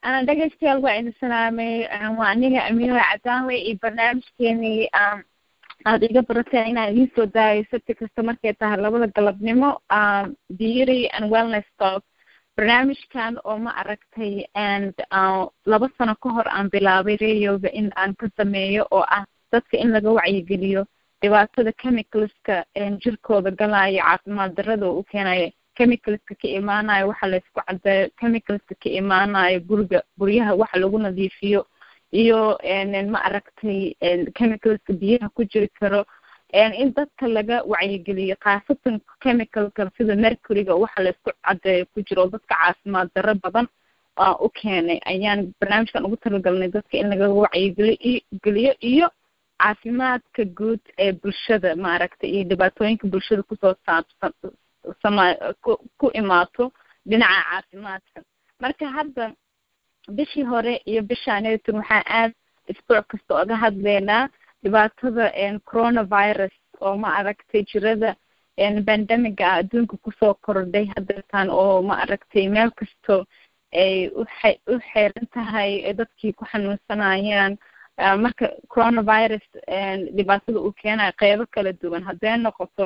dhegeystayaal waa idin salaamay waa aniga amino cadaanwe iyo barnaamijkeenii aada iga barateen inaan idiin soo daayo sabti kasta markay tahay labada galabnimo beauty and wellness talk barnaamijkan oo ma aragtay and laba sano ka hor aan bilaabay radioga in aan ka sameeyo oo ah dadka in laga wacyigeliyo dhibaatada chemicalska jirkooda galaayo caafimaad darada u keenayo chemicalska ka imaanayo waxa laysku cadeeyo chemicalska ka imaanayo guriga guryaha waxa lagu nadiifiyo iyo ma aragtay chemicalska biyaha ku jiri karo in dadka laga wacyigeliyo khaasatan chemicalka sida mercuryga waxa laysku cadeeyo ku jiro dadka caafimaad daro badan u keenay ayaan barnaamijkan ugu talagalnay dadka in laga wacyigeliyo iyo caafimaadka guud ee bulshada maaragtay iyo dhibaatooyinka bulshada kusoo saabsan sama ku ku imaato dhinaca caafimaadka marka hadda bishii hore iyo bishaaneetun waxaa aad isbuuc kasta oga hadleynaa dhibaatada coronavirus oo ma aragtay jirada bandemiga ah adduunka kusoo kordhay hadeetaan oo ma aragtay meel kasto ay uxa u xeeran tahay dadkii ku xanuunsanayaan marka coronavirus dhibaatada uu keenayo qeybo kala duwan haddee noqoto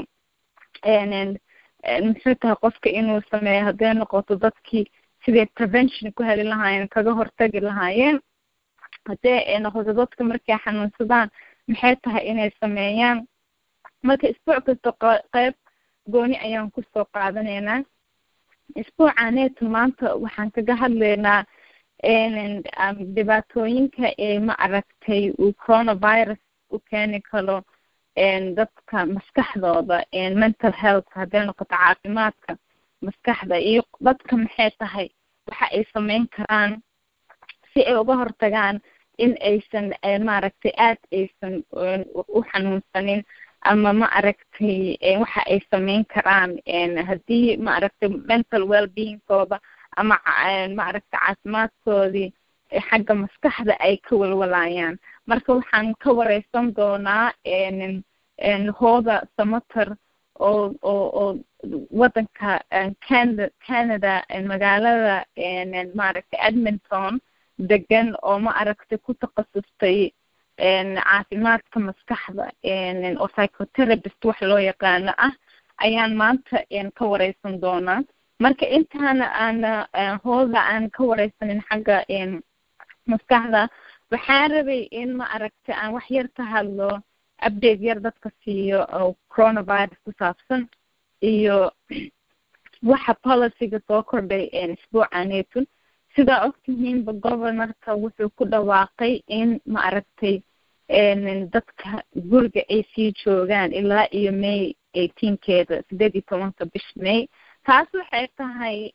muxuu tahay qofka inuu sameeyo haddee noqoto dadkii siday prevention ku heli lahaayeen kaga hortagi lahaayeen haddee ay noqoto dadka markay xanuunsadaan maxay tahay inay sameeyaan marka isbuuc kasta qeyb gooni ayaan kusoo qaadanaynaa isbuucaneetu maanta waxaan kaga hadlaynaa dhibaatooyinka ee ma aragtay uu coronavirus u keeni karo dadka maskaxdooda mental health hadday noqoto caafimaadka maskaxda iyo dadka maxay tahay waxa ay sameyn karaan si ay uga hortagaan in aysan maaragtay aad aysan u xanuunsanin ama ma aragtay waxa ay sameyn karaan haddii ma aragtay mental well beingkooda ama ma aragtay caafimaadkoodii xagga maskaxda ay ka walwalayaan marka waxaan ka wareysan doonaa hooda samater oo oo oo wadanka canada canada magaalada maaragtay edmonton degan oo ma aragtay ku takhasustay caafimaadka maskaxda oo psychotherapist wax loo yaqaano ah ayaan maanta ka wareysan doonaa marka intaana aana hooda aan ka wareysanin xagga maskaxda waxaan rabay in ma aragtay aan wax yar ka hadlo update yar dadka siiyo oo coronavirus ku saabsan iyo waxa policyga soo kordhay isbuucaneetun sidaa ogtihiinba governorka wuxuu ku dhawaaqay in ma aragtay dadka guriga ay sii joogaan ilaa iyo may eighteenkeeda sideed iyo tobanka bish may taas waxay tahay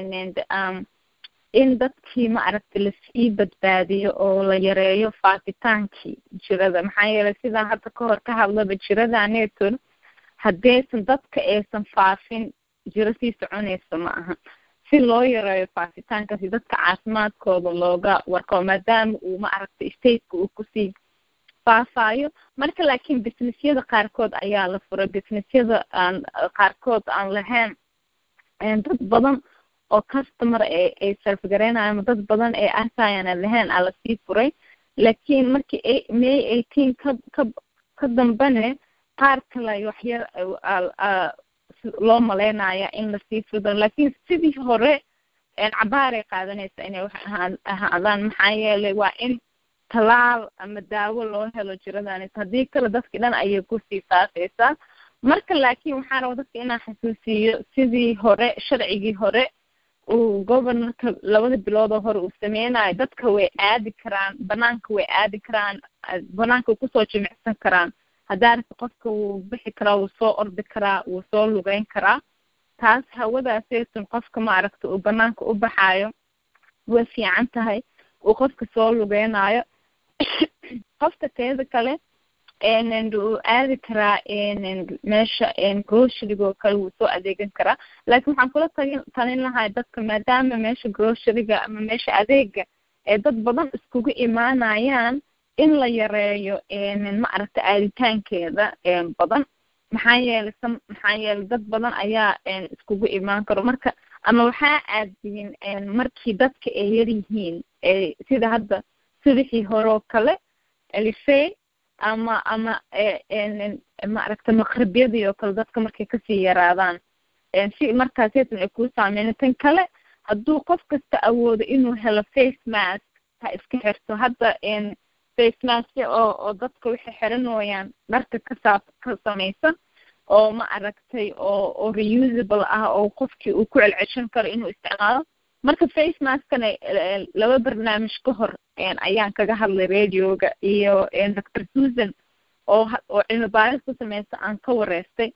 in dadkii ma aragtay lasii badbaadiyo oo la yareeyo faafitaankii jirada maxaa yeelay sidaan hadda ka hor ka hadlaba jiradaneeton haddaysan dadka aysan faafin jiro sii soconaysa ma aha si loo yareeyo faafitaankaasi dadka caafimaadkooda looga warqabo maadaama uu ma aragtay stateka uu kusii faafaayo marka laakiin businessyada qaarkood ayaa la furay businessyada aan qaarkood aan lahayn dad badan oo customer ay ay sarfgareynayo dad badan ee arkayaan aan lahayn aa lasii furay laakiin markii may eighteen ka ka ka dambane qaar kale waxyar loo malaynaya in lasii furdo laakiin sidii hore cabaaray qaadanaysa inay wax ahaadaan maxaa yeelay waa in talaal ama daawo loo helo jiradaani haddii kale dadkii dhan ayay kusii faafaysaa marka laakiin waxaa raba dadka inaan xasuusiiyo sidii hore sharcigii hore uu governorka labada biloodoo hore uu sameynayo dadka way aadi karaan banaanka way aadi karaan banaanka way kusoo jimicsan karaan haddaarka qofka wuu bixi karaa wuu soo ordi karaa wuu soo lugeyn karaa taas hawadaasaysun qofka ma aragta uu banaanka u baxaayo way fiican tahay uu qofka soo lugeynayo qofka teeda kale uu aadi karaa meesha grocerygoo kale wuu soo adeegan karaa laakiin waxaan kula tagin talin lahay dadka maadaama meesha groceryga ama meesha adeega ee dad badan iskugu imaanayaan in la yareeyo ma aragta aaditaankeeda badan maxaa yeelay sam maxaa yeelay dad badan ayaa iskugu imaan karo marka ama waxaa aadiyin markii dadka ay yar yihiin sida hadda subaxii hore oo kale elifey ama ama maaragta maqribyadii oo kale dadka markay kasii yaraadaan si markaasaysan ay kuu saameynin tan kale hadduu qof kasta awoodo inuu helo face mask ha iska xirto hadda face mask oo oo dadka waxay xiranayaan dharka kasaa ka samaysan oo ma aragtay oo oo reusable ah oo qofkii uu ku celceshan karo inuu isticmaalo marka face maskana laba barnaamij ka hor ayaan kaga hadlay radioga iyo doctor susan oo oo cilmi baaris ku sameysa aan ka wareystay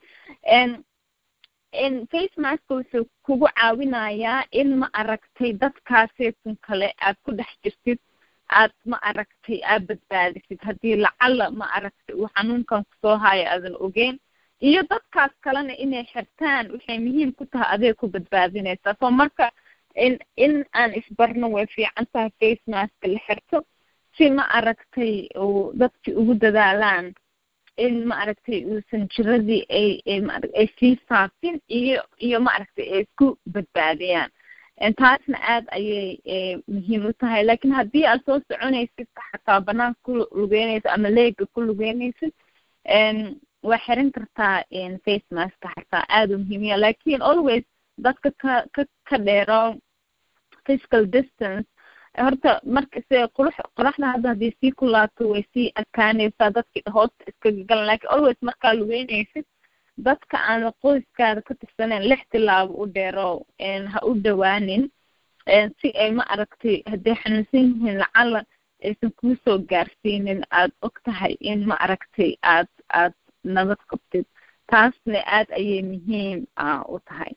face maska wuxuu kugu caawinayaa in ma aragtay dadkaaseetun kale aad ku dhex jirtid aad ma aragtay aad badbaadisid haddii lacala ma aragtay uu xanuunkan kusoo haayo aadan ogeyn iyo dadkaas kalena inay xirtaan waxay muhiim ku tahay adeeg ku badbaadinaysaa so marka in in aan isbarno way fiican tahay face maska la xirto si ma aragtay uu dadkii ugu dadaalaan in ma aragtay uusan jiradii ay ay sii faafin iyo iyo ma aragtay ay isku badbaadiyaan taasna aad ayay muhiim u tahay laakiin haddii aad soo soconaysid xataa banaanka ku lugeynaysid ama leega ku lugeynaysid waa xiran kartaa face maska xataa aada u muhiimiya lakin always dadka ka ka ka dheero physical distance horta marka se qurux qoraxda hadda haddii sii kulaato way sii adkaanaysaa dadkii hoosta iskaga galan lakin always markaa lugeynaysid dadka aan qoyskaada ka tirsaneyn lix tilaabo u dheero ha u dhawaanin si ay ma aragtay hadday xanuunsan yihiin lacala aysan kuu soo gaarsiinin aada og tahay in ma aragtay aad aad nabad qabtid taasna aad ayay muhiim u tahay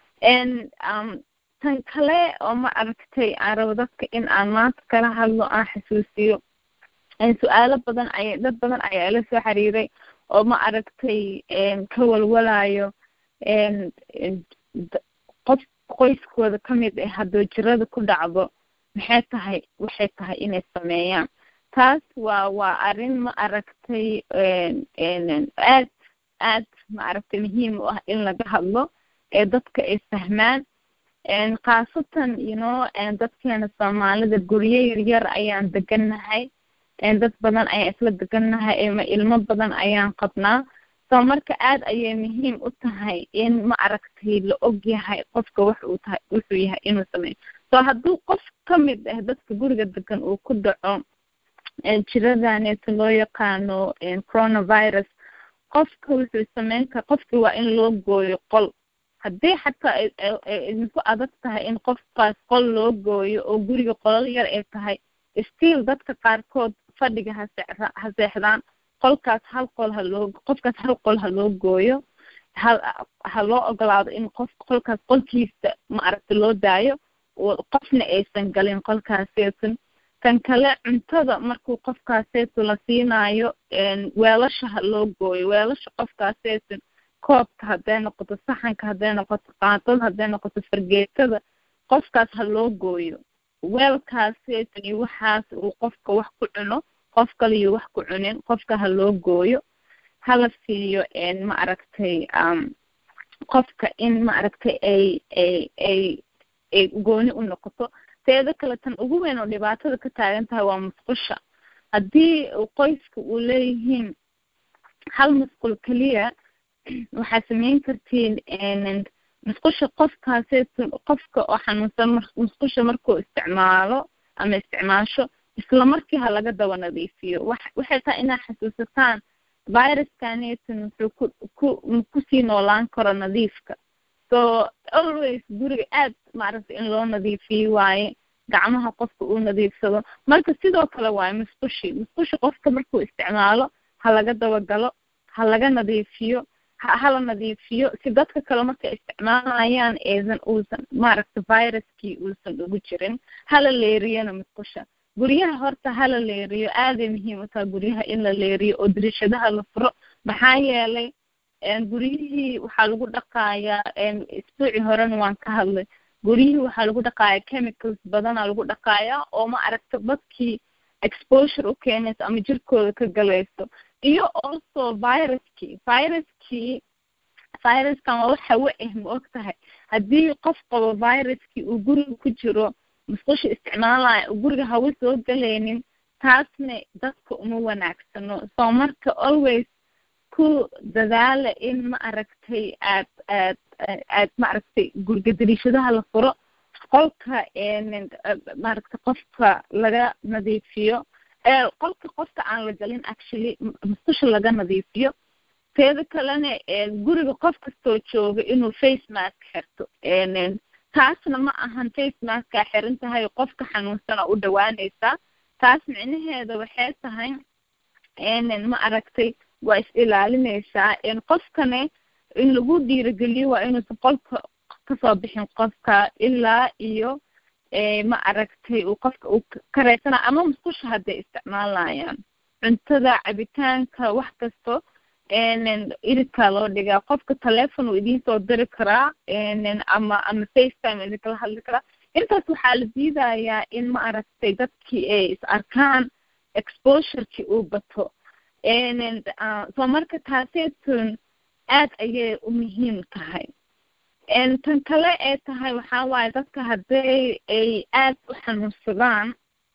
tan kale oo ma aragtay aan rabo dadka in aan maanta kala hadlo aan xasuusiyo su-aalo badan ay dad badan ayaa ila soo xiriiray oo ma aragtay ka walwalayo qof qoyskooda ka mid ah hadduu jirada ku dhacdo maxay tahay waxay tahay inay sameeyaan taas waa waa arrin ma aragtay aad aad ma aragtay muhiim u ah in laga hadlo ee dadka ay fahmaan khaasatan you know dadkeena soomaalida guryo yaryar ayaan degannahay dad badan ayaan isla degannahay ilmo badan ayaan qabnaa so marka aad ayay muhiim u tahay in ma aragtay la og yahay qofka wax uu tahay wuxuu yahay inuu sameeyo so hadduu qof ka mid ah dadka guriga degan uu ku dhaco jiradaneeto loo yaqaano coronavirus qofka wuxuu sameyn kara qofka waa in loo gooyo qol haddii xataa idinku adag tahay in qofkaas qol loo gooyo oo guriga qolal yar ay tahay still dadka qaarkood fadhiga hase ha seexdaan qolkaas hal qol haloo qofkaas hal qol ha loo gooyo ha ha loo ogolaado in qof qolkaas qolkiisa ma aragta loo daayo qofna aysan galin qolkaaseetan kan kale cuntada markuu qofkaaseetu la siinaayo weelasha ha loo gooyo weelasha qofkaaseetan koobka hadday noqoto saxanka hadday noqoto qaadada hadday noqoto fargeetada qofkaas ha loo gooyo weelkaaseetan iyo waxaas uu qofka wax ku cuno qof kale iyo wax ku cunin qofka ha loo gooyo hala siiyo ma aragtay qofka in ma aragtay ay ay ay ay gooni u noqoto teeda kale tan ugu weyn oo dhibaatada ka taagan tahay waa musqusha haddii qoyska uu leeyihiin hal musqul keliya waxaad samayn kartiin musqusha qofkaase qofka oo xanuunsan musqusha markuu isticmaalo ama isticmaasho isla markii ha laga daba nadiifiyo wa waxay tahay inaad xasuusataan viruskanetan wuxuu ku ku kusii noolaan karo nadiifka so always guriga aad maaragtay in loo nadiifiyo waaye gacmaha qofka uu nadiifsado marka sidoo kale waaye musqushi musqushi qofka markuu isticmaalo ha laga dabagalo ha laga nadiifiyo hala nadiifiyo si dadka kale markay isticmaalayaan eedan uusan maaragta viruskii uusan ugu jirin hala leeriyana musqusha guryaha horta hala leeriyo aaday muhiim u tahay guryaha in la leeriyo oo dirishadaha la furo maxaa yeelay guryihii waxaa lagu dhaqayaa isbuuci horena waan ka hadlay guryihii waxaa lagu dhaqaaya chemicals badanaa lagu dhaqaaya oo ma aragta dadkii exposure u keenayso ama jirkooda ka galayso iyo also viruskii viruskii viruskan waa wax hawe ah ma og tahay haddii qof qabo viruskii uu guriga ku jiro musqusha isticmaalaya guriga hawa soo galaynin taasna dadka uma wanaagsano soo marka always ku dadaala in ma aragtay aad aad aad ma aragtay guriga dariishadaha la furo qolka maaragtay qofka laga nadiifiyo qolka qofka aan la galin actually musqusha laga nadiifiyo teeda kalena guriga qof kastoo jooga inuu face mask xirto taasna ma ahan face maskaa xiran tahay qofka xanuunsana u dhawaanaysaa taas micnaheeda waxay tahay ma aragtay waa is ilaalinaysaa qofkane in lagu dhiirigeliyo waa inuusan qolka kasoo bixin qofka ilaa iyo ma aragtay uu qofka uu ka reysana ama musqusha hadday isticmaalayaan cuntada cabitaanka wax kasto iridkaa loo dhigaa qofka telefon uu idiin soo diri karaa ama ama facetime idinkala hadli karaa intaas waxaa la diidayaa in ma aragtay dadkii ay is arkaan exposureki uu bato soo marka taaseetun aad ayay u muhiim tahay tan kale ee tahay waxaa waaye dadka hadday ay aad u xanuunsadaan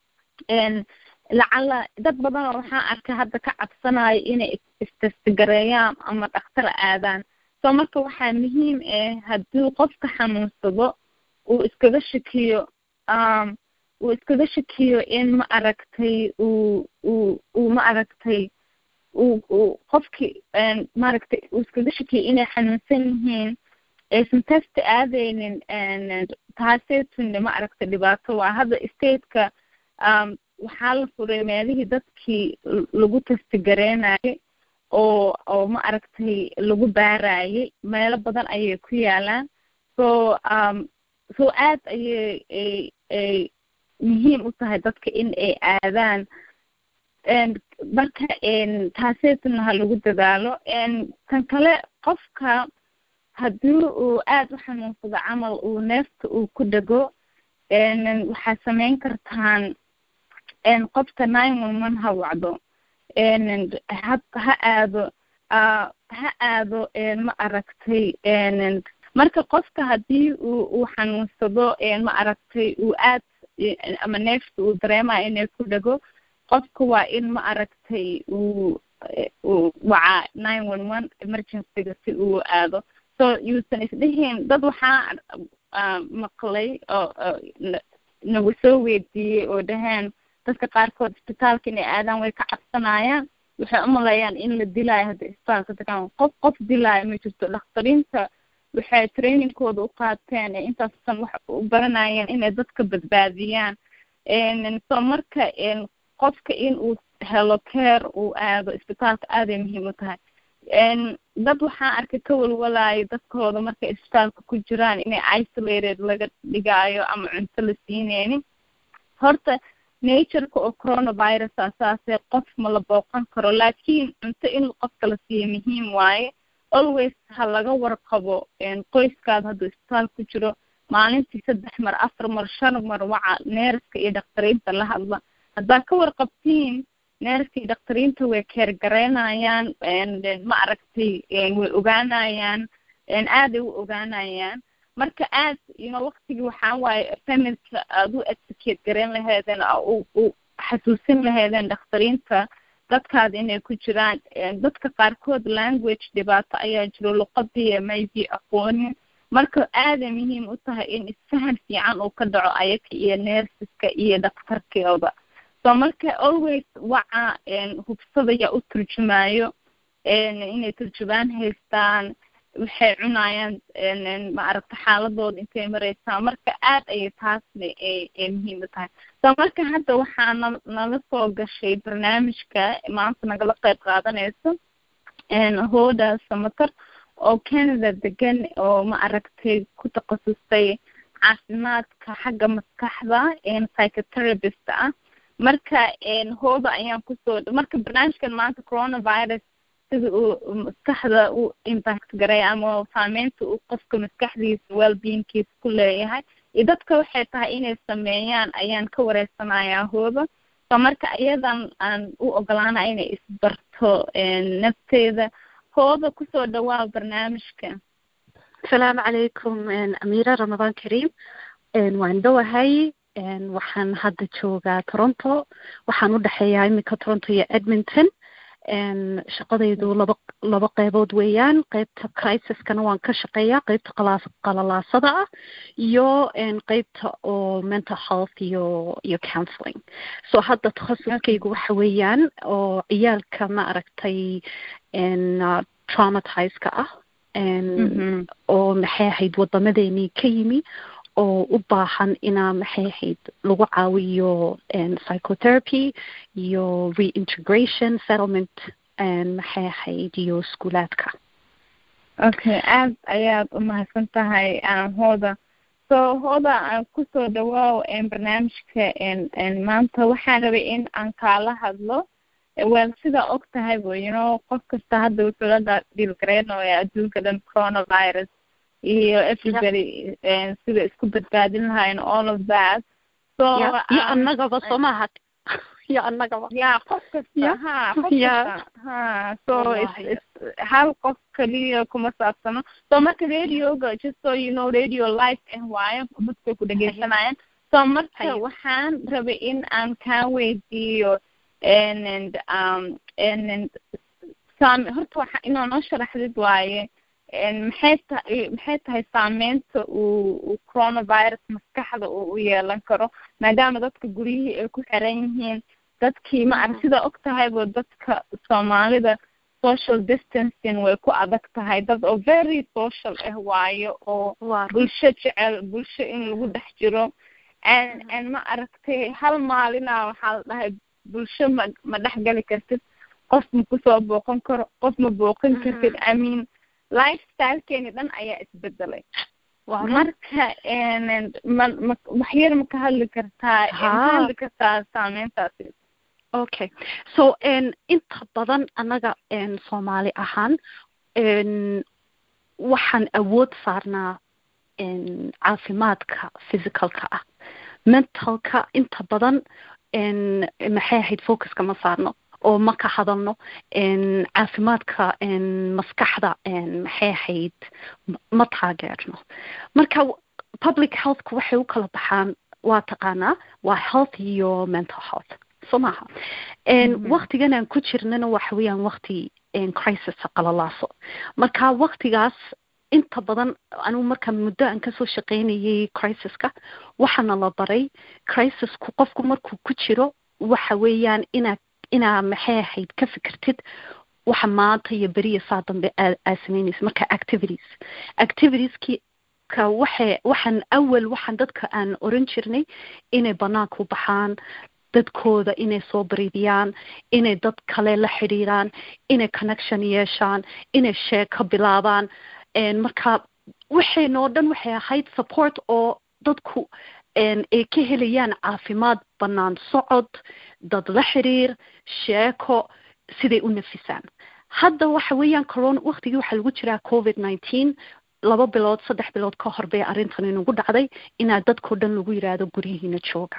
lacala dad badan oo waxaan arkay hadda ka cabsanayo inay istestigareeyaan ama dhakhtar aadaan soo marka waxaa muhiim ah haddii qofka xanuunsado uu iskaga shakiyo uu iskaga shakiyo in ma aragtay uu uu uu ma aragtay uu uu qofkii maaragtay uu iskaga shakiyo inay xanuunsan yihiin aysan testa aadaynin taaseetuna ma aragtay dhibaato waa hadda stateka waxaa la furay meelihii dadkii lagu testigareynayay oo oo ma aragtay lagu baarayay meelo badan ayay ku yaalaan so so aad ayay ay ay muhiim u tahay dadka in ay aadaan marka taaseetuna ha lagu dadaalo tan kale qofka haddii uu aada u xanuunsado camal uu neefta uu ku dhego waxaad samayn kartaan qofka nine one one ha wacdo ha ha aado ha aado ma aragtay marka qofka haddii uu uu xanuunsado ma aragtay uu aad ama neefta uu dareemayo inay ku dhego qofka waa in ma aragtay uu uu wacaa nine one one emergencyga si uu aado so yuusan isdhihin dad waxaa maqlay oo nagu soo weydiiyey oo dhaheen dadka qaarkood isbitaalka inay aadaan way ka cabsanayaan waxay umaleeyaan in la dilaayo hadda isbitaalka tagaan qof qof dilaayo ma jirto dhakhtariinta waxay trainingkooda u qaateen ee intaasan wax u baranayeen inay dadka badbaadiyaan so marka qofka in uu helo care uu aado isbitaalka aaday muhiim u tahay dad waxaan arkay ka walwalaayo dadkooda markay isbitaalka ku jiraan inay isolated laga dhigaayo ama cunto la siineynin horta natureka oo coronavirus a saasee qof ma la booqan karo laakiin cunto in qofka la siiyo muhiim waaye always ha laga warqabo qoyskaada hadduu isbitaal ku jiro maalintii saddex mar afar mar shan mar waca neerska iyo dhakhtariinta la hadla haddaad ka warqabtiin neerskii dhakhtariinta way keergaraynayaan ma aragtay way ogaanayaan aaday u ogaanayaan marka aad ino waktigii waxaa waaye familka aada u advocate garayn laheedeen u xasuusin laheedeen dhakhtariinta dadkaada inay ku jiraan dadka qaarkood language dhibaato ayaa jiro luqadii maybe aqoonin marka aaday muhiim u tahay in isfahan fiican uu ka dhaco ayaga iyo neersiska iyo dhakhtarkooda so marka always waca hubsada yaa u turjumaayo inay turjubaan haystaan waxay cunayaan ma aragta xaaladooda intay mareysaa marka aad ayay taasna ay muhiim u tahay so marka hadda waxaa na nala soo gashay barnaamijka maanta nagala qayb qaadanayso hooda samatar oo canada degan oo ma aragtay ku takhasustay caafimaadka xagga maskaxda psychotherapist ah marka hooda ayaan kusoo marka barnaamijkan maanta coronavirus sida uu maskaxda u impact garay ama saameynta uu qofka maskaxdiisa wellbeingkiisa ku leeyahay iyo dadka waxay tahay inay sameeyaan ayaan ka wareysanayaa hooda so marka iyadan aan u ogolaana inay isbarto nafteeda hooda kusoo dhawaa barnaamijka asalaamu calaykum amiira ramadaan kariim waan dhowahay waxaan hadda joogaa toronto waxaan u dhexeeyaa iminka toronto iyo edmonton shaqadaydu laba laba qeybood weeyaan qeybta crisiskana waan ka shaqeeyaa qeybta qalaas qalalaasada ah iyo qeybta oo mental health iyo iyo counseling so hadda takhasuskaygu waxa weeyaan oo ciyaalka ma aragtay traumatizeka ah oo maxay ahayd wadamadeennii ka yimi oo u baahan inaa maxay ahayd lagu caawiyo psychotherapy iyo reintegration settlement maxay ahayd iyo iskuulaadka okay aad ayaad u mahadsan tahay hooda so hooda aan kusoo dhawaaw barnaamijka maanta waxaan rabay in aan kaala hadlo wel sidaa og tahay bo you know qof kasta hadda wuxuu la dhiilgareynaya adduunka dhan coronavirus iyo everybody sida isku badbaadin lahayn all of that so iyo annagaba soo maaha iyo annagaba ya qof kasta ha qof kasta ha so hal qof kaliya kuma saabsano so marka radioga just so you know radio life ah waayo dadkay ku dhegeysanayaan so marka waxaan rabay in aan kaa weydiiyo and um and saam horta waxa inaa noo sharaxdid waaye maxay tahay maxay tahay saameynta uu uu coronavirus maskaxda uu u yeelan karo maadaama dadka guryihii ay ku xiran yihiin dadkii ma arag sidaa og tahaybo dadka soomaalida social distancing way ku adag tahay dad oo very social ah waayo oo bulsho jecel bulsho in lagu dhex jiro and and ma aragtay hal maalina waxaa la dhahay bulsho ma ma dhex gali kartid qof ma kusoo booqan karo qof ma booqan kartid i mean lifestylekeeni dhan ayaa isbedelay marka ma ma wax yar ma ka hadli kartaa ka hadli kartaa saameyntaasi okay so inta badan annaga soomaali ahaan waxaan awood saarnaa caafimaadka physicalka ah mentalka inta badan maxay ahayd focuska ma saarno oo ma ka hadalno caafimaadka maskaxda maxay ahayd ma taageerno marka public healthku waxay u kala baxaan waa taqaanaa waa health iyo mental health soo maaha waktigan aan ku jirnana waxa weeyaan wakti crisis qalalaaso marka waktigaas inta badan anigu marka muddo aan kasoo shaqaynayay crisiska waxaana la baray crisisku qofku markuu ku jiro waxa weeyaan inaad inaa maxay ahayd ka fikirtid waxa maanta iyo beriya saa dambe aad samaynaysa marka activities activitieski ka waxay waxaan awal waxaan dadka aan oran jirnay inay banaanka u baxaan dadkooda inay soo bariidiyaan inay dad kale la xidhiiraan inay connection yeeshaan inay sheeko bilaabaan marka waxaynoo dhan waxay ahayd support oo dadku ay ka helayaan caafimaad bannaan socod dad la xiriir sheeko siday u nafisaan hadda waxa weeyaan corona waktigii waxaa lagu jiraa covid nineteen laba bilood saddex bilood ka hor bay arrintan inagu dhacday inaa dadkao dhan lagu yidhaahdo guryihiina jooga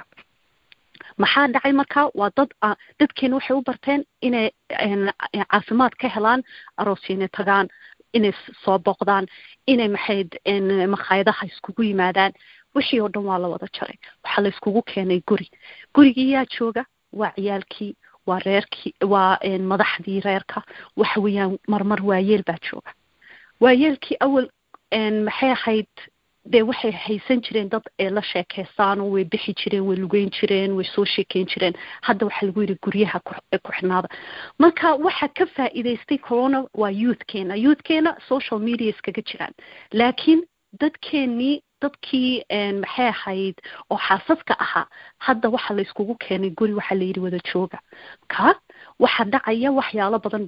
maxaa dhacay marka waa dad dadkeena waxay u barteen inay caafimaad ka helaan aroosyina tagaan inay soo booqdaan inay maxayd makhaayadaha iskugu yimaadaan wixii oo dhan waa la wada jaray waxaa la iskugu keenay guri gurigii yaa jooga waa ciyaalkii waa reerkii waa madaxdii reerka waxa weeyaan marmar waayeel baa jooga waayeelkii awal maxay ahayd dee waxay haysan jireen dad ee la sheekeystaano way bixi jireen way lugeyn jireen way soo sheekeyn jireen hadda waxaa lagu yidhi guryaha ku xidhnaada marka waxa ka faa'iidaystay corona waa youthkeena youthkeena social media iskaga jiraan laakiin dadkeenii dadkii maxay ahayd oo xaasaska ahaa hadda waxa la iskugu keenay guri waxaa la yidhi wada jooga ka waxaa dhacaya waxyaalo badan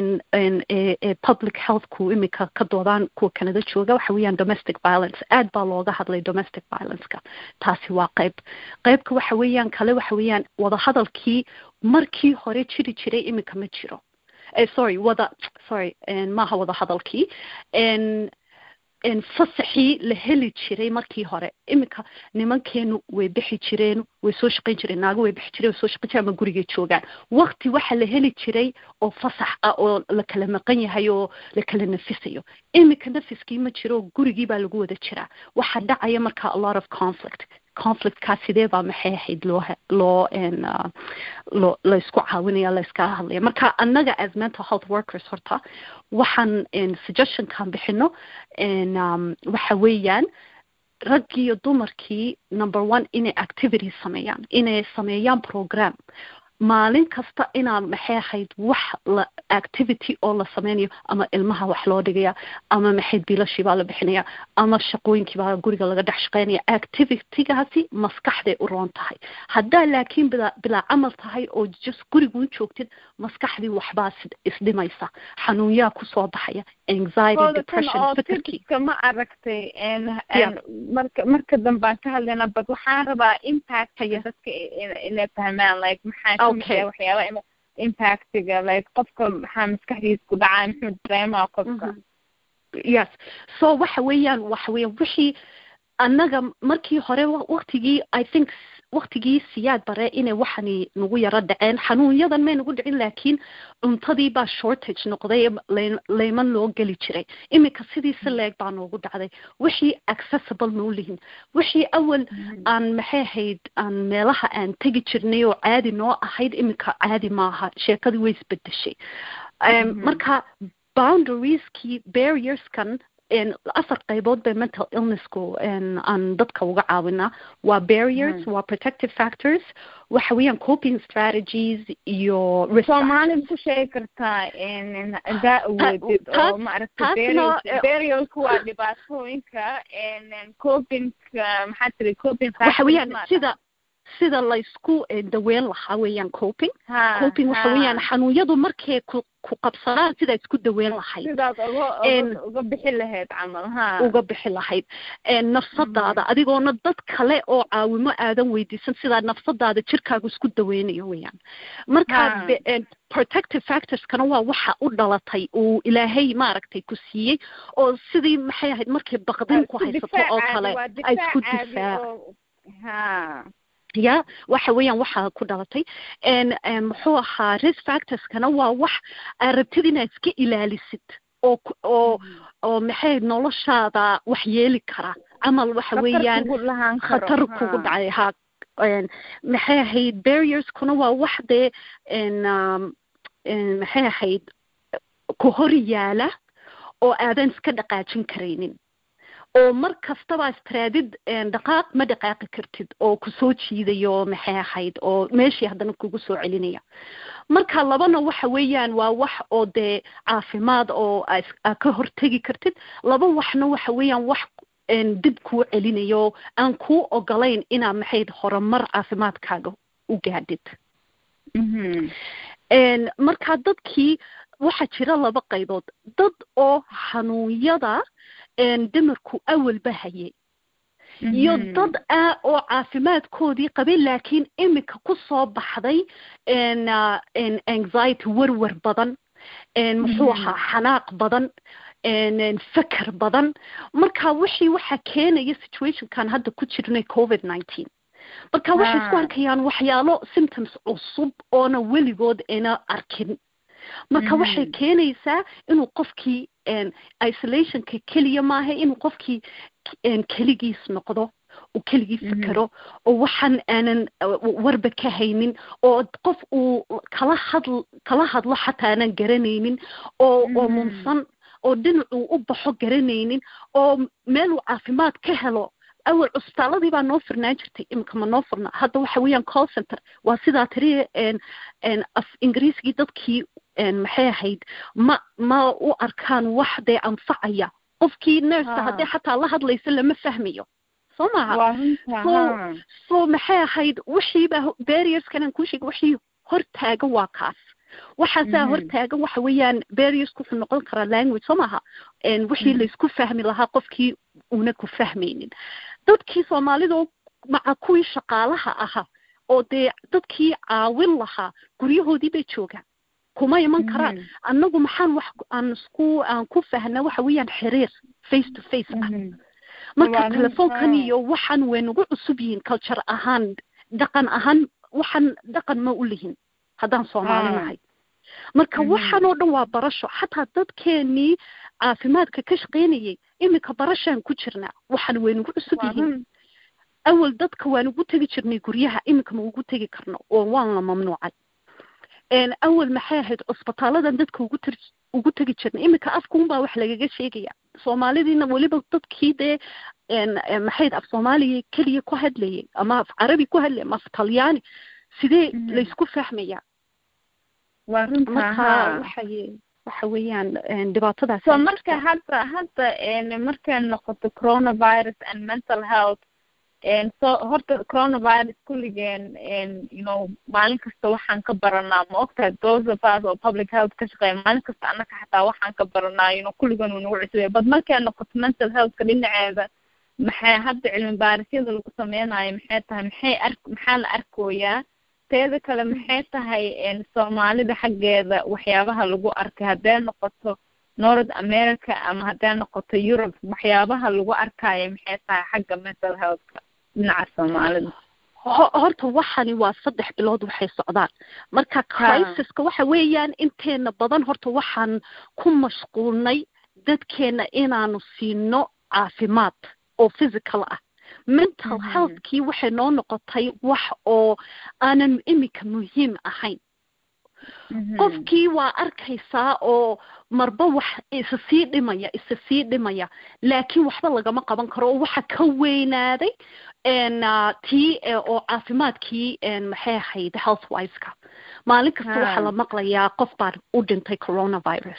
public healthku imika ka doodaan kuwa kanada jooga waxa weeyaan domestic violence aad baa looga hadlay domestic violenceka taasi waa qayb qaybka waxa weeyaan kale waxa weeyaan wadahadalkii markii hore jiri jiray imika ma jiro sorry wada sorry maaha wadahadalkii fasaxii la heli jiray markii hore iminka nimankeenu way bixi jireen way soo shaqayn jireen naago way bixi jireen way soo shaqayn jireen ama gurigay joogaan wakti waxa la heli jiray oo fasax ah oo la kala maqan yahay oo la kala nafisayo iminka nafiskii ma jiro gurigii baa lagu wada jiraa waxaa dhacaya marka a lot of conflict conflictkaa sidee baa maxay ahayd loo loo loo la isku caawinaya la iskaga hadlaya marka annaga as mental health workers horta waxaan suggestionkan bixino waxa weeyaan raggii iyo dumarkii number one inay activities sameeyaan inay sameeyaan program maalin kasta inaa maxay ahayd wax la activity oo la sameynayo ama ilmaha wax loo dhigaya ama maxayd bilashii baa la bixinaya ama shaqooyinkii baa guriga laga dhex shaqeynaya activitygaasi maskaxday u roon tahay haddaa laakiin bilaa bilaa camal tahay oo just guriguun joogtid maskaxdii waxbaa isdhimaysa xanuunyaa kusoo baxaya anxiety depression fikirkii ma aragtay marka marka dambaan ka hadlayna bad waxaan rabaa impactaya dadka inay fahmaan like maxaa okay waxyaaba impactiga like qofka maxaa maskaxdiisa ku dhacaa muxuu dareemaa qofka yes so waxa weeyaan waxa weeyaan wixii annaga markii hore waktigii i think waktigii siyaad bare inay waxani nagu yaro dhaceen xanuunyadan may nagu dhicin laakiin cuntadii baa shortage noqday layman loo geli jiray iminka sidii si leeg baa noogu dhacday wixii accessible noo lihin wixii awal aan maxay ahayd aan meelaha aan tegi jirnay oo caadi noo ahayd iminka caadi maaha sheekadii way isbedeshay marka boundarieski barrierskan afar qaybood bay mental illnessku aan dadka uga caawinaa waa barriers waa protective factors waxa weeyaan coping strategies iyo soomaalida ku sheegi kartaa hadaa awoodid oo maaragtay barrierku waa dhibaatooyinka copingka maxaa tiri coping waxa weeyaan sida sida laysku daweyn lahaa weeyaan coping coping waxa weeyaan xanuunyadu markay ku ku qabsadaan sidaa isku daweyn lahayd sidaad uga bixi lahayd camal ha uga bixi lahayd nafsadaada adigoona dad kale oo caawimo aadan weydiisan sidaa nafsadaada jirkaaga isku daweynayo weeyaan marka protective factorskana waa waxa u dhalatay uu ilaahay maaragtay ku siiyey oo sidii maxay ahayd markay baqdin ku haysato oo kale ay isku difaac ya waxa weeyaan waxaa ku dhalatay muxuu ahaa risk factorskana waa wax aad rabtid inaad iska ilaalisid oo oo oo maxay noloshaada wax yeeli kara camal waxa weeyaan khatar kugu dhacay ha maxay ahayd barrierskuna waa wax dee maxay ahayd ku hor yaala oo aadan iska dhaqaajin karaynin oo mar kastaba istaraadid dhaqaaq ma dhaqaaqi kartid oo kusoo jiidayo maxay ahayd oo meeshii haddana kugu soo celinaya marka labana waxa weeyaan waa wax oo dee caafimaad oo aad ka hortegi kartid laba waxna waxa weeyaan wax dib kuu celinayo aan kuu ogolayn inaad maxayd horumar caafimaadkaaga u gaadhid marka dadkii waxaa jira laba qaybood dad oo xanuunyada dhimarku awalba hayay iyo dad ah oo caafimaadkoodii qabay laakiin iminka ku soo baxday anxiety werwer badan muxuu ahaa xanaaq badan feker badan marka wixii waxaa keenaya situationkan hadda ku jirnay covid nineteen marka waxay isku arkayaan waxyaalo symptoms cusub oona weligood ina arkin marka waxay keenaysaa inuu qofkii isolationka keliya maaha inuu qofkii keligiis noqdo uu keligii fikero oo waxaan aanan warba ka haynin oo qof uu kala hadl kala hadlo xataa aanan garanaynin oo oo mumsan oo dhinacuu u baxo garanaynin oo meel uu caafimaad ka helo awal cusbitaaladii baa noo furnaan jirtay iminka ma noo furna hadda waxa weeyaan call center waa sidaa tiri af ingiriisigii dadkii maxay ahayd ma ma u arkaan wax dee anfacaya qofkii nursta haddii xataa la hadlaysa lama fahmayo soo maha so so maxay ahayd wixiiba barrierskanaan kuu sheegay wixii hortaagan waa kaas waxaasaa hortaagan waxa weeyaan barriersku wuxuu noqon karaa language soo maha wixii laysku fahmi lahaa qofkii una ku fahmaynin dadkii soomaalida maca kuwii shaqaalaha ahaa oo dee dadkii caawin lahaa guryahoodii bay joogaan kuma iman karaan annagu maxaan wax aan isku aan ku fahna waxa weeyaan xiriir face to face ah marka telefoonkan iyo waxaan way nagu cusub yihiin culture ahaan dhaqan ahaan waxaan dhaqan ma u lihin haddaan soomaali nahay marka waxaan oo dhan waa barasho xataa dadkeenii caafimaadka ka shaqaynayay iminka barashaan ku jirnaa waxaan way nagu cusub yihiin awal dadka waan ugu tegi jirnay guryaha iminka ma ugu tegi karno oo waan la mamnuucay awal maxay ahayd cusbitaaladan dadka ugu tiri ugu tegi jirnay iminka afkuunbaa wax lagaga sheegaya soomaalidiina weliba dadkii dee maxayd af soomaaliya keliya ku hadlayay ama af carabi ku hadlayay ama af talyaani sidee laysku fahmaya waa runta marka waxay waxa weeyaan dhibaatadaas so marka hadda hadda markay noqoto coronavirus and mental health so horta coronavirus kulligeen you know maalin kasta waxaan ka baranaa ma ogtahay those of us oo public health ka shaqeeya maalin kasta annaka xataa waxaan ka baranaa you know kulligan uu nagu cusubaya bad markay noqoto mental healthka dhinaceeda maxay hadda cilmi baarisyada lagu sameynayo maxay tahay maxay ark maxaa la arkooyaa teeda kale maxay tahay soomaalida xaggeeda waxyaabaha lagu arkay hadday noqoto north america ama hadday noqoto europe waxyaabaha lagu arkaayo maxay tahay xagga mental healthka dhinaca soomaalida horta waxani waa saddex bilood waxay socdaan marka crisiska waxa weeyaan inteena badan horta waxaan ku mashquulnay dadkeena inaanu siino caafimaad oo physical ah mental healthkii waxay noo noqotay wax oo aanan iminka muhiim ahayn qofkii waa arkaysaa oo marba wax isa sii dhimaya isa sii dhimaya laakiin waxba lagama qaban karo oo waxa ka weynaaday tii oo caafimaadkii maxay ahayd health wiseka maalin kasta waxaa la maqlayaa qof baa u dhintay coronavirus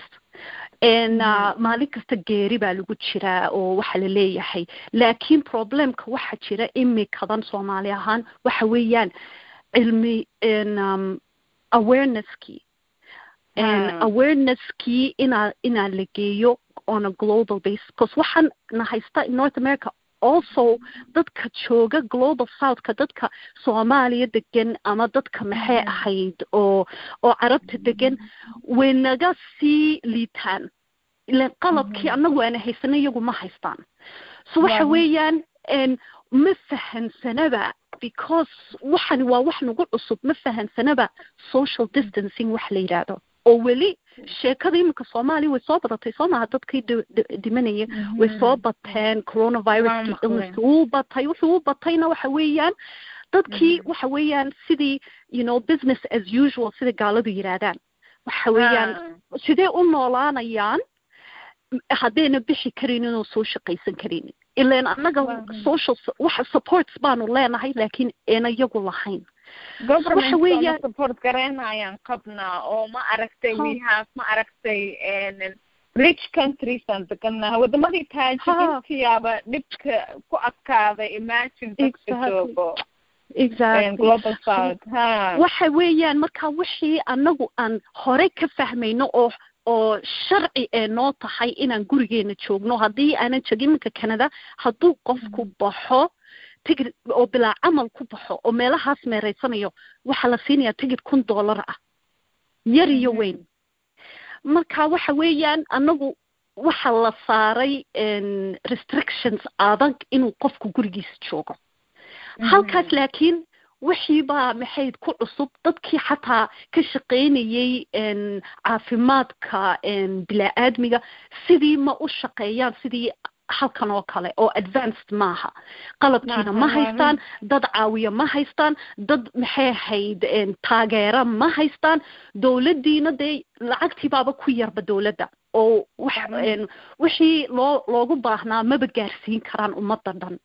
maalin kasta geeri baa lagu jiraa oo waxa la leeyahay laakiin problemka waxa jira imikadan soomaali ahaan waxa weeyaan cilmi awareneskii awareneskii inaa inaa la geeyo on a global base because waxaan na haysta in north america also dadka jooga global southka dadka soomaaliya degan ama dadka maxay ahayd oo oo carabta degan way naga sii liitaan ilan qalabkii annagu aana haysana iyagu ma haystaan so waxa weeyaan ma fahansanaba because waxani waa wax nagu cusub ma fahansanaba social distancing wax la yidhaahdo oo weli sheekada iminka soomaaliya way soo badatay soo maha dadkii dhimanaya way soo bateen coronaviruskii illnesski wuu batay wuxuu u batayna waxa weeyaan dadkii waxa weeyaan sidii you know business as usual sida gaaladu yidhaahdaan waxa weeyaan sidee u noolaanayaan haddayna bixi karaynin oo soo shaqaysan karaynin ilan annaga social waxa supports baanu leenahay laakiin eena iyagu lahayn waxa weeyaan support garaynayaan qabnaa oo ma aragtay we have ma aragtay rich countries aan degannaha wadamadii taajiriintiyaaba dhibka ku adkaaday imagine dadka joogo global south waxa weeyaan marka wixii annagu aan horey ka fahmayno oo oo sharci ee noo tahay inaan gurigeena joogno haddii aanan jegin iminka canada hadduu qofku baxo tigid oo bilaa camal ku baxo oo meelahaas meereysanayo waxaa la siinayaa tigid kun dollar ah yar iyo weyn marka waxa weeyaan annagu waxa la saaray restrictions adag inuu qofku gurigiisa joogo halkaas laakiin wixii baa maxayd ku cusub dadkii xataa ka shaqaynayay caafimaadka bilaa-aadmiga sidii ma u shaqeeyaan sidii halkan oo kale oo advanced maaha qalabkiina ma haystaan dad caawiya ma haystaan dad maxay ahayd taageera ma haystaan dowladdiina dee lacagtii baaba ku yarba dowladda oo wax wixii loo loogu baahnaa maba gaarsiin karaan ummadda dhan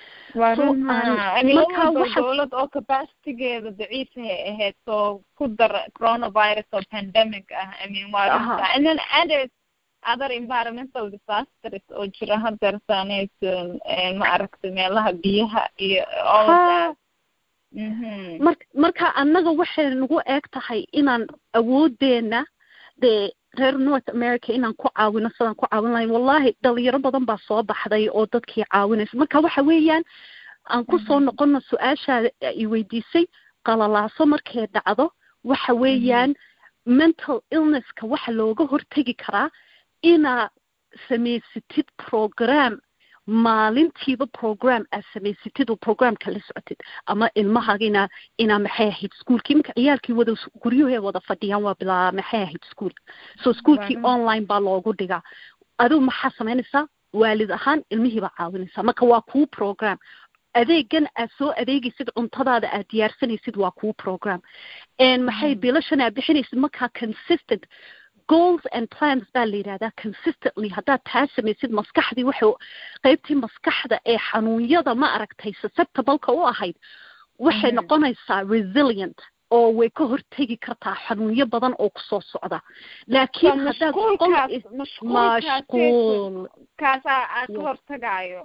dowlad oo capacitygeeda daciifahay ahayd soo ku dar coronavirus oo pandemic ah i mean waa runta and then added other environmental disasters oo jira hadeer saanaysan ma aragtay meelaha biyaha iyo all of that mar marka annaga waxay nagu eeg tahay inaan awoodeena dee reer north america inaan ku caawino sidaan ku caawin lahayn wallahi dhalinyaro badan baa soo baxday oo dadkii caawinaysa marka waxa weeyaan aan kusoo noqono su-aashaa i weydiisay qalalaaso markay dhacdo waxa weeyaan mental illnesska waxa looga hortegi karaa inaa samaysatid program maalintiiba program aad samaysatid oo programka la socotid ama ilmahaga inaa inaa maxay ahayd schoolkii iminka ciyaalkii wada guryahay wada fadhiyaan waa bilaa maxay ahayd school so schoolkii online baa loogu dhigaa adigu maxaa samaynaysaa waalid ahaan ilmihii baa caawinaysaa marka waa kuu program adeegan aad soo adeegaysid cuntadaada aad diyaarsanaysid waa kuu program maxay bilashan aad bixinaysid markaa consistent goals and plans baa la yidhahdaa consistently haddaad taa samaysid maskaxdii waxay qaybtii maskaxda ee xanuunyada ma aragtay susceptibleka u ahayd waxay noqonaysaa resilient oo way ka hortegi kartaa xanuunyo badan oo kusoo socda laakiin haddaad mashquul kaasaa aad ka hortagayo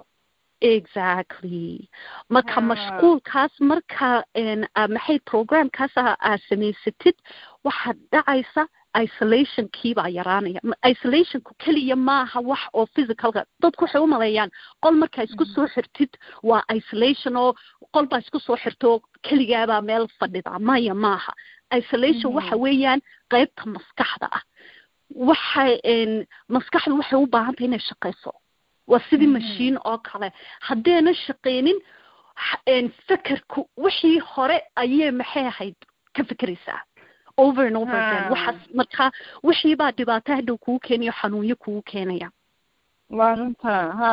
exactly marka mashquulkaas marka maxay programkaas aad samaysatid waxaad dhacaysa isolationkii baa yaraanaya isolationku keliya maaha wax oo physicalka dadku waxay u maleeyaan qol markaa isku soo xirtid waa isolation oo qol baa isku soo xirto keligaabaa meel fadhida maya maaha isolation waxa weeyaan qaybta maskaxda ah waxay maskaxdu waxay u baahan tahay inay shaqayso waa sidii mashiin oo kale haddayna shaqaynin fekerku wixii hore ayay maxay ahayd ka fekeraysaa over and over again waxaas marka wixii baa dhibaato hadhow kugu keenayo xanuunyo kugu keenaya waa runta ha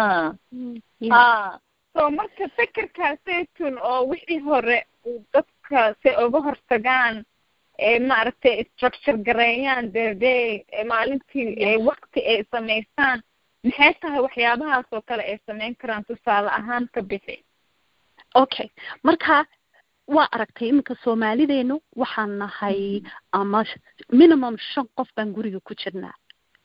ha so marka fekerkaasaytun oo wixii hore dadka si uga hortagaan ee maaragtay structure gareeyaan dede maalintii wakti ay samaystaan maxay tahay waxyaabahaas oo kale ay samayn karaan tusaale ahaan ka bixi okay marka waa aragtay iminka soomaalideenu waxaan nahay ama minimum shan qof baan guriga ku jirnaa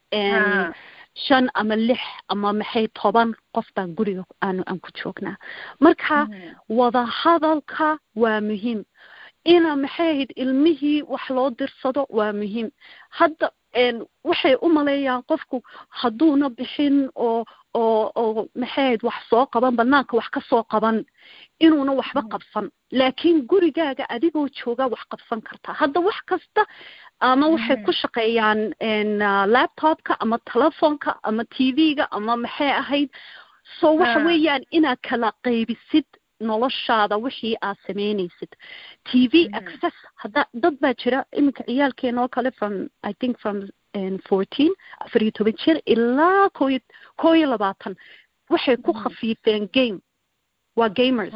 shan ama lix ama maxay toban qof baan guriga aan aan ku joognaa marka wada hadalka waa muhiim ina maxay ahayd ilmihii wax loo dirsado waa muhiim hadda waxay u maleeyaan qofku hadduuna bixin oo oo oo maxay ahayd wax soo qaban banaanka wax ka soo qaban inuuna waxba qabsan laakiin gurigaaga adigoo joogaa wax qabsan kartaa hadda wax kasta ama waxay ku shaqeeyaan laptopka ama telefoonka ama t v-ga ama maxay ahayd so waxa weeyaan inaad kala qaybisid noloshaada wixii aad samaynaysid t v access hadda dad baa jira iminka ciyaalkeena oo kale from i think from fourteen afar iyo toban jir ilaa ko iyo koo iyo labaatan waxay ku khafiifeen game waa gamers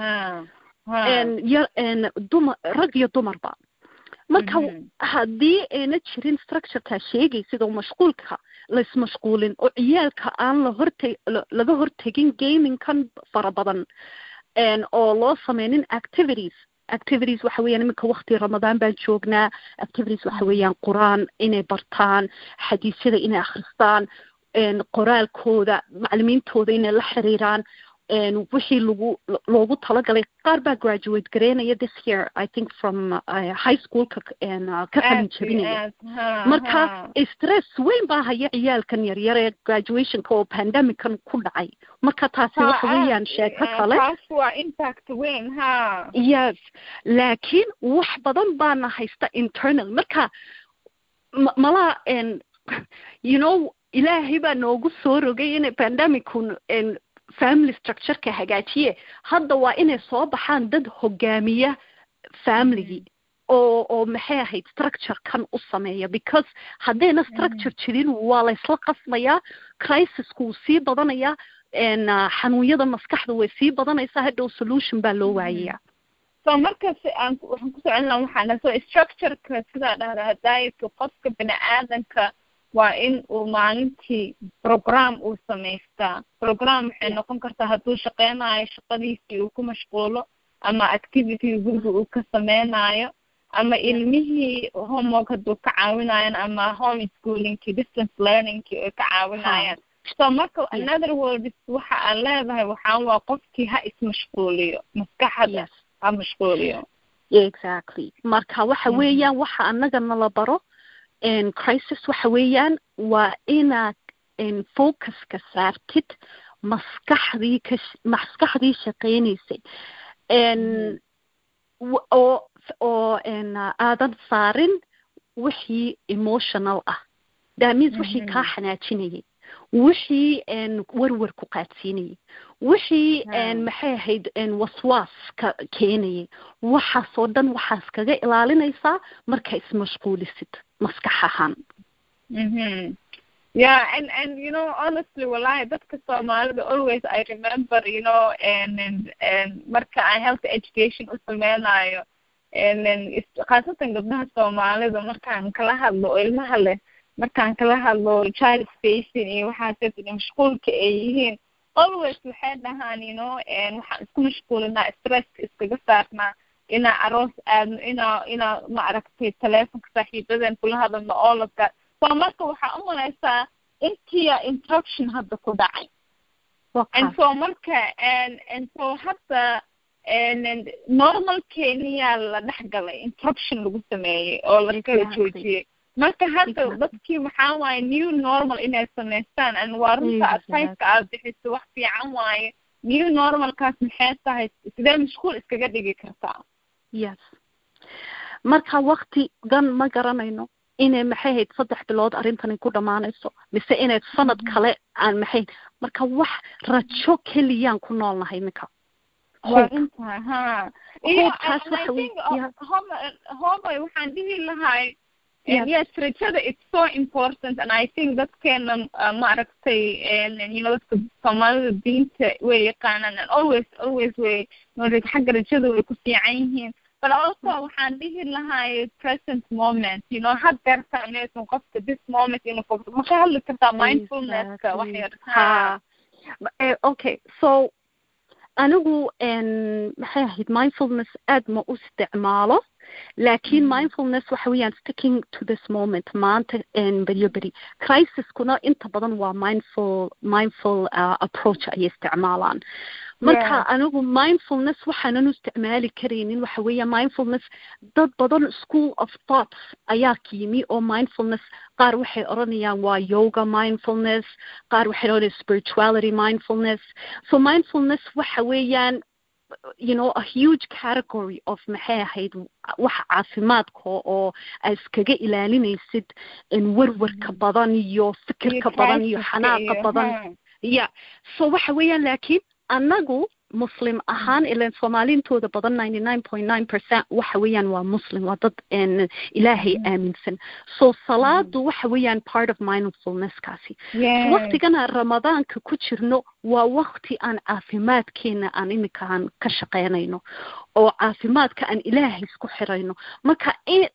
dumar rag iyo dumarba marka haddii ayna jirin structureka sheegaysid oo mashquulka laismashquulin oo ciyaalka aan la horte laga hortegin gamingkan fara badan oo loo sameynin activities activities waxa weeyaan iminka wakti ramadaan baan joognaa activities waxa weeyaan qur-aan inay bartaan xadiisyada inay akhristaan qoraalkooda macalimiintooda inay la xiriiraan wixii lagu loogu talagalay qaar baa graduate gareynaya this year i think from uh, high schoolka uh, ka qalin jabinaya marka stress weyn baa haya ciyaalkan yaryar ee graduationka oo pandemickan ku dhacay marka taasi waxa weeyaan sheeko kale waa impact weyn ha yes laakiin wax badan baana haysta internal marka malaa you know ilaahay baa noogu soo rogay inay pandemicun family structureka hagaajiye hadda waa inay soo baxaan dad hogaamiya familygii oo oo maxay ahayd structurekan u sameeya because haddayna structure jirin waa laysla qasmayaa crisisku wuu sii badanayaa xanuunyada maskaxda way sii badanaysaa hadhow solution baa loo waayayaa so marka si aan waxaan ku soconaa waxaana so structureka sidaa dhahda hadaayadka qofka bini aadanka waa in uu maalintii program uu samaystaa program waxay noqon kartaa hadduu shaqeynayo shaqadiisii uu ku mashquulo ama activity guriga uu ka sameynayo ama ilmihii homework hadduu ka caawinayan ama home schoolingki distance learningki ay ka caawinayaan so marka another world waxa aan leedahay waxaan waa qofkii ha ismashquuliyo maskaxda ha mashquuliyo exactly marka waxa weeyaan waxa annaga nala baro crisis waxa weeyaan waa inaad focuska saartid maskaxdii ka maskaxdii shaqeynaysay oo oo aadan saarin wixii emotional ah that means wixii kaa xanaajinayay wixii werwer ku qaadsiinayay wixii maxay ahayd waswaas ka keenayay waxaasoo dhan waxaas kaga ilaalinaysaa marka ismashquulisid maskax ahaan Yeah, and and you know, honestly, wallahi, dadka Soomaalida always I remember, you know, and and and marka aan health education u sameynayo, and and khaasatan gabdhaha Soomaalida markaan kala hadlo oo ilmaha leh, markaan kala hadlo child spacing iyo waxaas iyo mashquulka ay yihiin, always waxay dhahaan, you know, and waxaan isku mashquulinaa stress iskaga saarnaa inaa aroos aadno inaa inaa ma aragtay telefonka saaxiibadan kula hadalno all of that so marka waxaa u malaysaa intiya interruption hadda ku dhacay and so marka and and so hadda and normal keniyaa la dhex galay interruption lagu sameeyey oo la kala joojiyey marka hadda dadkii maxaa waaye new normal inay samaystaan and waa runta adviceka aad bixiso wax fiican waaye new normalkaas maxay tahay sidee mashquul iskaga dhigi kartaa yes marka wakti gan ma garanayno inay maxay hayd saddex bilood arrintani ku dhammaanayso mise inay sanad kale aan maxay marka wax rajo keliyaan ku noolnahay iminka waa runtahay ha iyo homay waxaan dhihi lahay yes rajada it's so important and i think dadkeena maaragtay you know dadka soomaalida diinta way yaqaanaan and always always way xagga rajada way ku fiican yihiin but also waxaan dhihi lahay present moment you know had deerta inaysan qofka this moment inuu fog ma ka hadli kartaa mindfulnesska wax yar ha okay so anigu maxay ahayd mindfulness aad ma u isticmaalo laakiin mindfulness waxa weeyaan sticking to this moment maanta beryo beri crisiskuna inta badan waa mindful mindful uh, approach ayay isticmaalaan marka anigu mindfulness waxaanan u isticmaali karaynin waxa weeya mindfulness dad badan school of thoughts ayaa kiyimi oo mindfulness qaar waxay odhanayaan waa yoga mindfulness qaar waxay odhanayaan spirituality mindfulness so mindfulness waxa weeyaan you know a huge category of maxay ahayd wax caafimaadka oo aa iskaga ilaalinaysid werwerka badan iyo fikirka badan iyo xanaaqa badan ya so waxa weeyaan laakiin annagu muslim ahaan ilan soomaalintooda badan ninety nine point nine percent waxa weeyaan waa muslim waa dad ilaahay aaminsan so salaadu waxa weeyaan part of mindfulnesskaasi waktigana ramadaanka ku jirno waa wakti aan caafimaadkeena aan iminka aan ka shaqeynayno oo caafimaadka aan ilaahay isku xirayno marka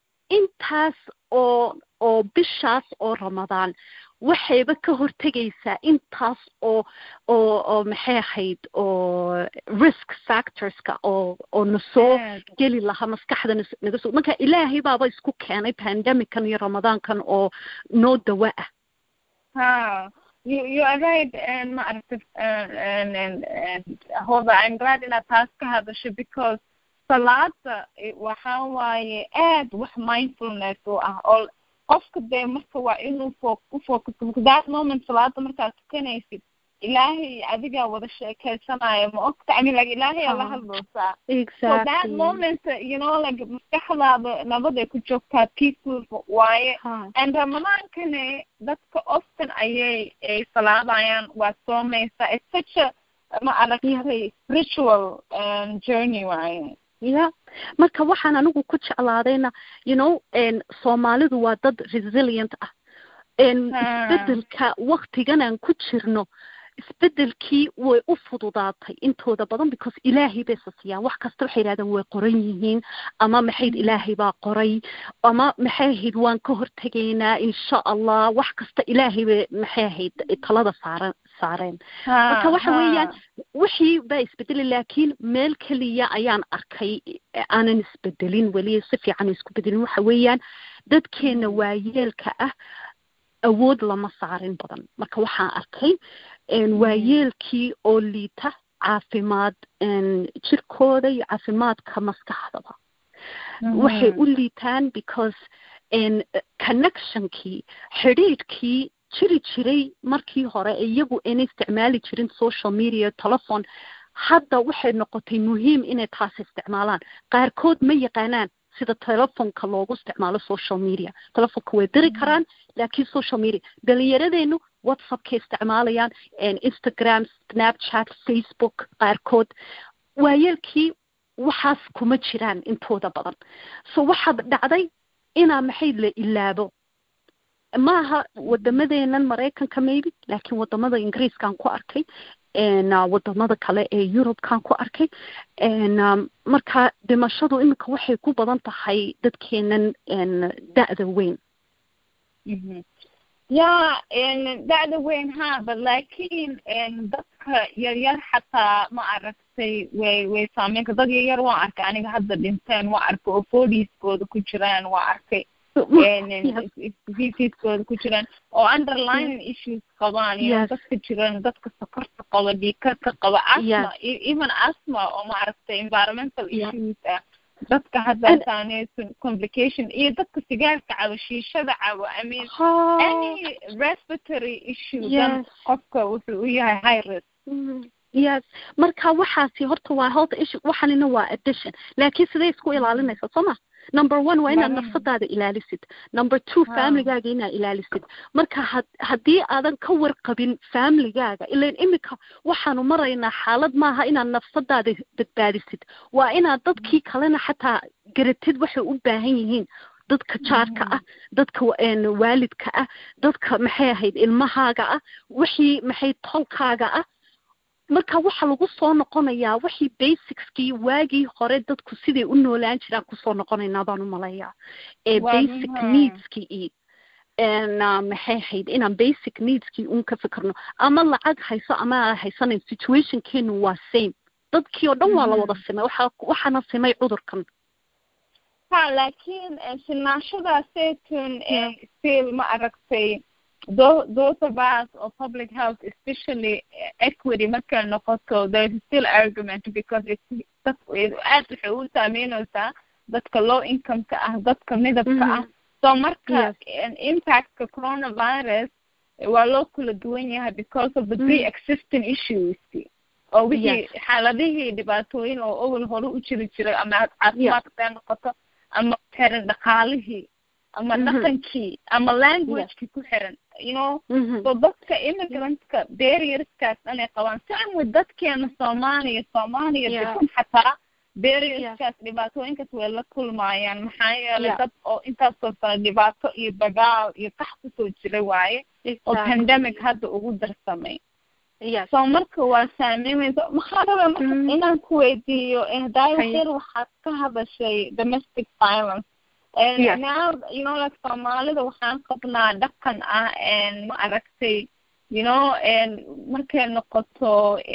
intaas oo oo bishaas oo ramadaan waxayba ka hortegaysaa intaas oo oo oo maxay ahayd oo risk factorska oo oo nasoo geli lahaa maskaxda naga soo marka ilaahay baaba isku keenay pandemickan iyo ramadaankan oo noo dawa ah ha you you are right and ma aragtid and and and hoba i'm glad inaad taas ka hadasho because salaada waxa waaye aad wax mindfulness u ah oo qofka dee marka waa inuu fo u focuso marka that moment salaada markaad tukanaysid ilaahay adigaa wada sheekaysanaya ma ogta I mean like ilaahay aa la hadloosaa so that moment you know like maskaxdaada nabad ay ku joogtaa peaceful waaye and ramadaankane dadka often ayay ay salaadayaan waa soomaysaa it's such a ma aragtay spiritual um, journey waaye ya marka waxaan anigu ku jeclaadayna you know soomaalidu waa dad resilient ah isbedelka waktigan aan ku jirno isbedelkii way u fududaatay intooda badan because ilaahay bay sasiyaan wax kasta waxay yidhahdeen way qoran yihiin ama maxayd ilaahay baa qoray ama maxay ahayd waan ka hortegaynaa insha allah wax kasta ilaahay bay maxay ahayd talada saaran saareen marka waxa weeyaan wixii baa isbedeli laakiin meel keliya ayaan arkay aanan isbedelin weli si fiican isku bedelin waxa weeyaan dadkeena waayeelka ah awood lama saarin badan marka waxaan arkay waayeelkii oo liita caafimaad jirkooda iyo caafimaadka maskaxdaba waxay u liitaan because connectionkii xidhiidhkii jiri jiray markii hore iyagu ayna isticmaali jirin social media telephone hadda waxay noqotay muhiim inay taas isticmaalaan qaarkood ma yaqaanaan sida telefonka loogu isticmaalo social media telefonka way diri karaan laakiin social media dhalinyaradeennu whatsappkay isticmaalayaan instagram snapchat facebook qaarkood waayeelkii waxaas kuma jiraan intooda badan so waxaad dhacday inaa maxay la ilaabo maaha wadamadeenan maraykanka maybe laakiin wadamada ingiriiskaan ku arkay wadamada kale ee yurubkaan ku arkay marka dhimashadu iminka waxay ku badan tahay dadkeenan da'da weyn ya da'da weyn haba laakiin dadka yaryar xataa ma aragtay way way saameynka dad yaryar waan arkay aniga hadda dhinteen waa arkay oo fodieskooda ku jiraan waa arkay vcskooda ku jiraan oo underlining issues qabaan iyo dadka jiraan dadka sokorta qaba dhiikarka qaba asma even asma oo maaragtay environmental issues ah dadka hadda saaneysan complication iyo dadka sigaarka cabo shiishada cabo i mean any respiratory issue dan qofka wuxuu u yahay high risk yes marka waxaasi horta waa health issue waxanina waa addition laakiin sidee isku ilaalinaysa soo ma number one waa inaad nafsadaada ilaalisid number two familygaaga inaad ilaalisid marka had haddii aadan ka warqabin familygaaga ilan iminka waxaanu maraynaa xaalad maaha inaad nafsadaada badbaadisid waa inaad dadkii kalena xataa garatid waxay u baahan yihiin dadka jaarka ah dadka waalidka ah dadka maxay ahayd ilmahaaga ah wixii maxay tolkaaga ah marka waxa lagu soo noqonayaa wixii basicskii waagii hore dadku siday u noolaan jiraan kusoo noqonaynaa baan u malayaa ee basic needskii maxay ahayd inaan basic needskii un ka fikirno ama lacag hayso ama aa haysanayn situationkeenu waa same dadkii oo dhan waa la wada simay waxa waxaana simay cudurkan ha laakiin sinaashadaasaytun still ma aragtay those of us or public health, especially equity, markay noqoto, there is still argument because it's aad waxay u saameynaysaa dadka low income-ka ah dadka midabka ah so marka impactka coronavirus waa loo kala duwan yahay because of the pre existing issues oo wixii xaaladihii dhibaatooyin oo awal hore u jiri jiray ama caafimaadka haday noqoto ama xiran dhaqaalihii ama dhaqankii ama languagekii ku xiran you know so dadka immigrantka barrierskaas dhanay qabaan same with dadkeena soomaaliya soomaaliya degan xataa barrierskaas dhibaatooyinkaas way la kulmaayaan maxaa yeelay dad oo intaasoo sano dhibaato iyo dagaal iyo qax kusoo jira waaye oo pandemic hadda ugu darsamay so marka waa saameynaysa maxaa raba marka inaan ku weydiiyo daayir waxaad ka hadashay domestic violence and now you know like soomaalida waxaan qabnaa dhaqan ah ma aragtay you know markay noqoto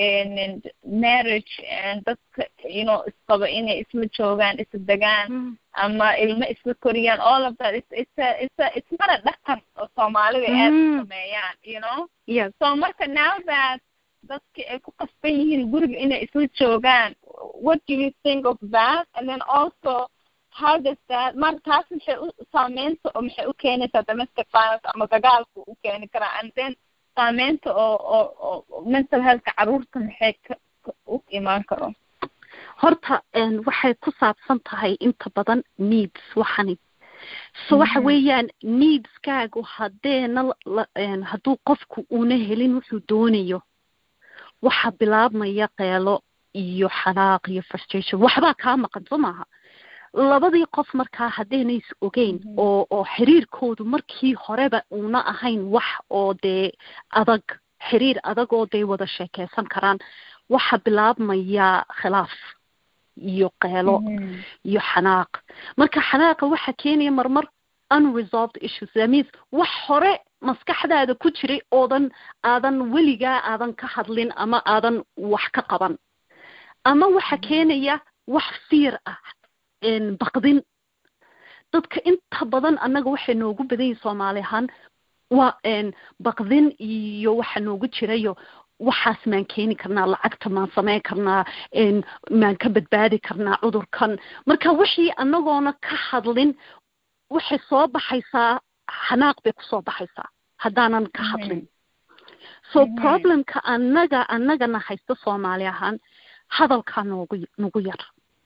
marriage dadka you know isqaba inay isla joogaan isla degaan ama ilmo isla koriyaan all of that it's it's a it's a it's not a dhaqan oo soomaalida aad sameeyaan you know yes so marka now that dadka ay ku qasban yihiin guriga inay isla joogaan what do you think of that and then also how does that mar taas maxay u saameynta oo maxay u keenaysaa domestic violence ama dagaalku u keeni karaa and then saameynta oo oo oo mental healthka caruurta maxay ka u imaan karo horta waxay ku saabsan tahay inta badan needs waxani so waxa weeyaan needskaagu hadeena hadduu qofku una helin wuxuu doonayo waxa bilaabmaya qeelo iyo xanaaq iyo frustration waxbaa kaa maqan soo maaha labadii qof markaa haddayna is ogeyn oo oo xiriirkoodu markii horeba una ahayn wax oo dee adag xiriir adag oo day wada sheekeysan karaan waxa bilaabmaya khilaaf iyo qeelo iyo xanaaq marka xanaaqa waxa keenaya marmar unresolved issues that means wax hore maskaxdaada ku jiray oodan aadan weligaa aadan ka hadlin ama aadan wax ka qaban ama waxa keenaya wax fiir ah baqdin dadka inta badan annaga waxay noogu badan yihin soomaali ahaan waa baqdin iyo waxa noogu jirayo waxaas maan keeni karnaa lacagta maan samayn karnaa maan ka badbaadi karnaa cudurkan marka wixii annagoona ka hadlin waxay soo baxaysaa xanaaq bay kusoo baxaysaa haddaanan ka hadlin so problemka annaga annagana haysta soomaali ahaan hadalkaa noogu nagu yar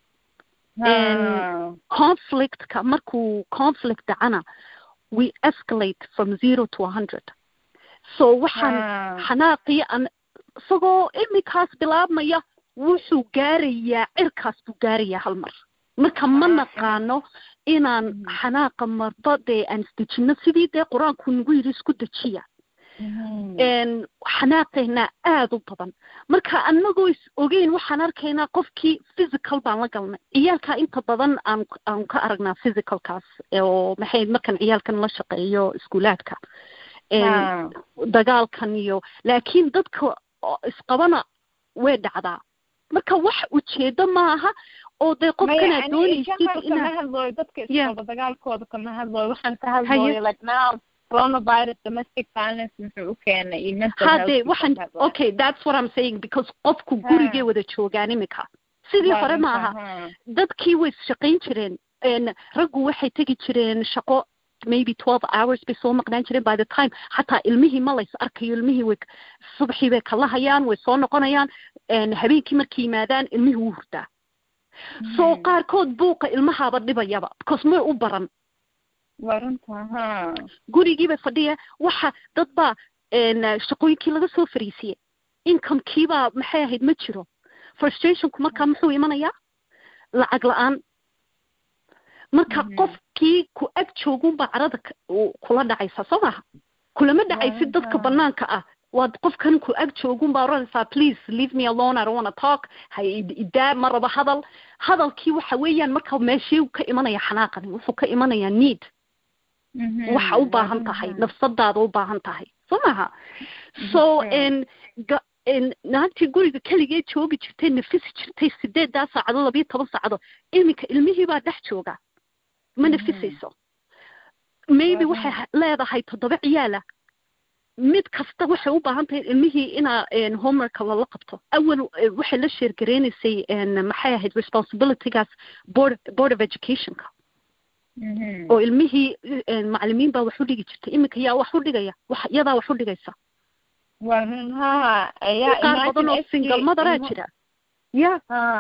conflictka markuu conflict dhacana we escalate from zero to a hundred so waxaan xanaaqii an isagoo iminkaas bilaabmaya wuxuu gaarayaa cirkaas buu gaarayaa hal mar marka ma naqaano inaan xanaaqa marba dee aan isdejino sidii dee qur-aanku nagu yidhi isku dejiya xanaaqeena aada u badan marka anagoo is ogeyn waxaan arkaynaa qofkii physical baan la galnay ciyaalka inta badan aan aan ka aragnaa physicalkaas oo maxay markan ciyaalkan la shaqeeyo iskuulaadka dagaalkan iyo laakiin dadka isqabana way dhacdaa marka wax ujeedo maaha oo dee qofkanaad doonaysid kama hadlooyo dadka isqaba dagaalkooda kama hadlooyo waxaan ka hadlooyo like now coronavirus domestic violence muxuu u keenay iyo mental hade waxaan okay that's what i'm saying because qofku gurigee wada joogaan imika sidii hore maaha dadkii way shaqayn jireen raggu waxay tegi jireen shaqo maybe twelve hours bay soo maqnaan jireen by the time xataa ilmihii ma lays arkayo ilmihii way subaxii bay kala hayaan way soo noqonayaan habeenkii markay yimaadaan ilmihii wuu hurdaa so qaarkood buuqa ilmahaaba dhibayaba because may u baran gurigiiba fadhiya waxa dad baa shaqooyinkii laga soo fariisiyey incomekiibaa maxay ahayd ma jiro frustrationku markaa muxuu imanayaa lacag la-aan marka qofkii ku ag joogunbaa carada kula dhacaysa soo maha kulama dhacaysid dadka banaanka ah waad qofkan ku ag joogun baa oranaysaa please leave me alone i don't wanna talk idaa ma rabo hadal hadalkii waxa weeyaan marka meeshii ka imanaya xanaaqani wuxuu ka imanayaa need waxa u baahan tahay nafsadaada u baahan tahay soo maha so naagtii guriga keligee joogi jirtay nafisi jirtay sideedaa saacado labiyo toban saacado iminka ilmihii baa dhex jooga ma nafisayso maybe waxay leedahay toddoba ciyaala mid kasta waxay u baahan tahay ilmihii inaa homeworka lala qabto awal waxay la sheergareynaysay maxay ahayd responsibilitygaas board board of educationka oo ilmihii macalimiin baa wax u dhigi jirtay iminka yaa wax u dhigaya wax yadaa wax u dhigaysa qaar badan oo single motheraa jira ya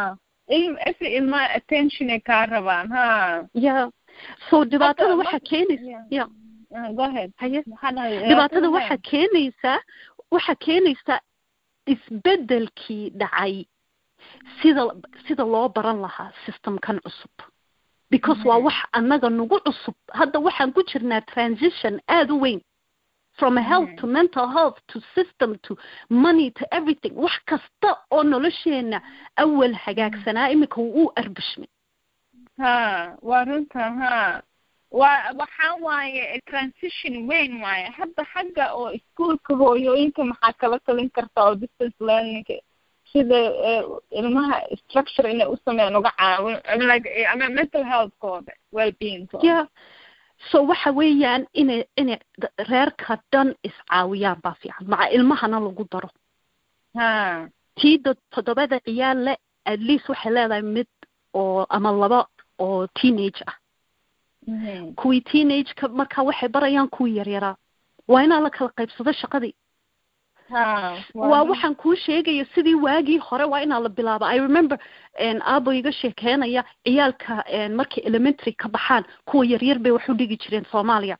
ilma attention ay kaa rabaan ha ya so dhibaatada waxaa keenaysa ya haye dhibaatada waxaa keenaysaa waxaa keenaysaa isbedelkii dhacay sida sida loo baran lahaa systemkan cusub because waa wax annaga nagu cusub hadda waxaan ku jirnaa transition aada u weyn from health to mental health to system to money to everything wax kasta oo nolosheena awal hagaagsanaa iminka wuu arbishmay ha waa runta ha waa waxaa waaye transition weyn waaye hadda xagga oo iskuolka hooyooyinka maxaa kala talin karta oo distance learning sida ilmaha structure inay u sameeyaan uga caawin like ama mental healthkooda well beingkooda yeah so waxa weeyaan inay inay reerka dhan iscaawiyaan baa fiican maca ilmahana lagu daro ha tii dad toddobada ciyaal le at least waxay leedahay mid oo ama laba oo teenage ah kuwii teenageka marka waxay barayaan kuwii yaryaraa waa inaa la kala qaybsado shaqadii waa waxaan kuu sheegaya sidii waagii hore waa inaa la bilaaba i remember aabo iga sheekeenaya ciyaalka markay elementary ka baxaan kuwa yaryar bay wax u dhigi jireen soomaaliya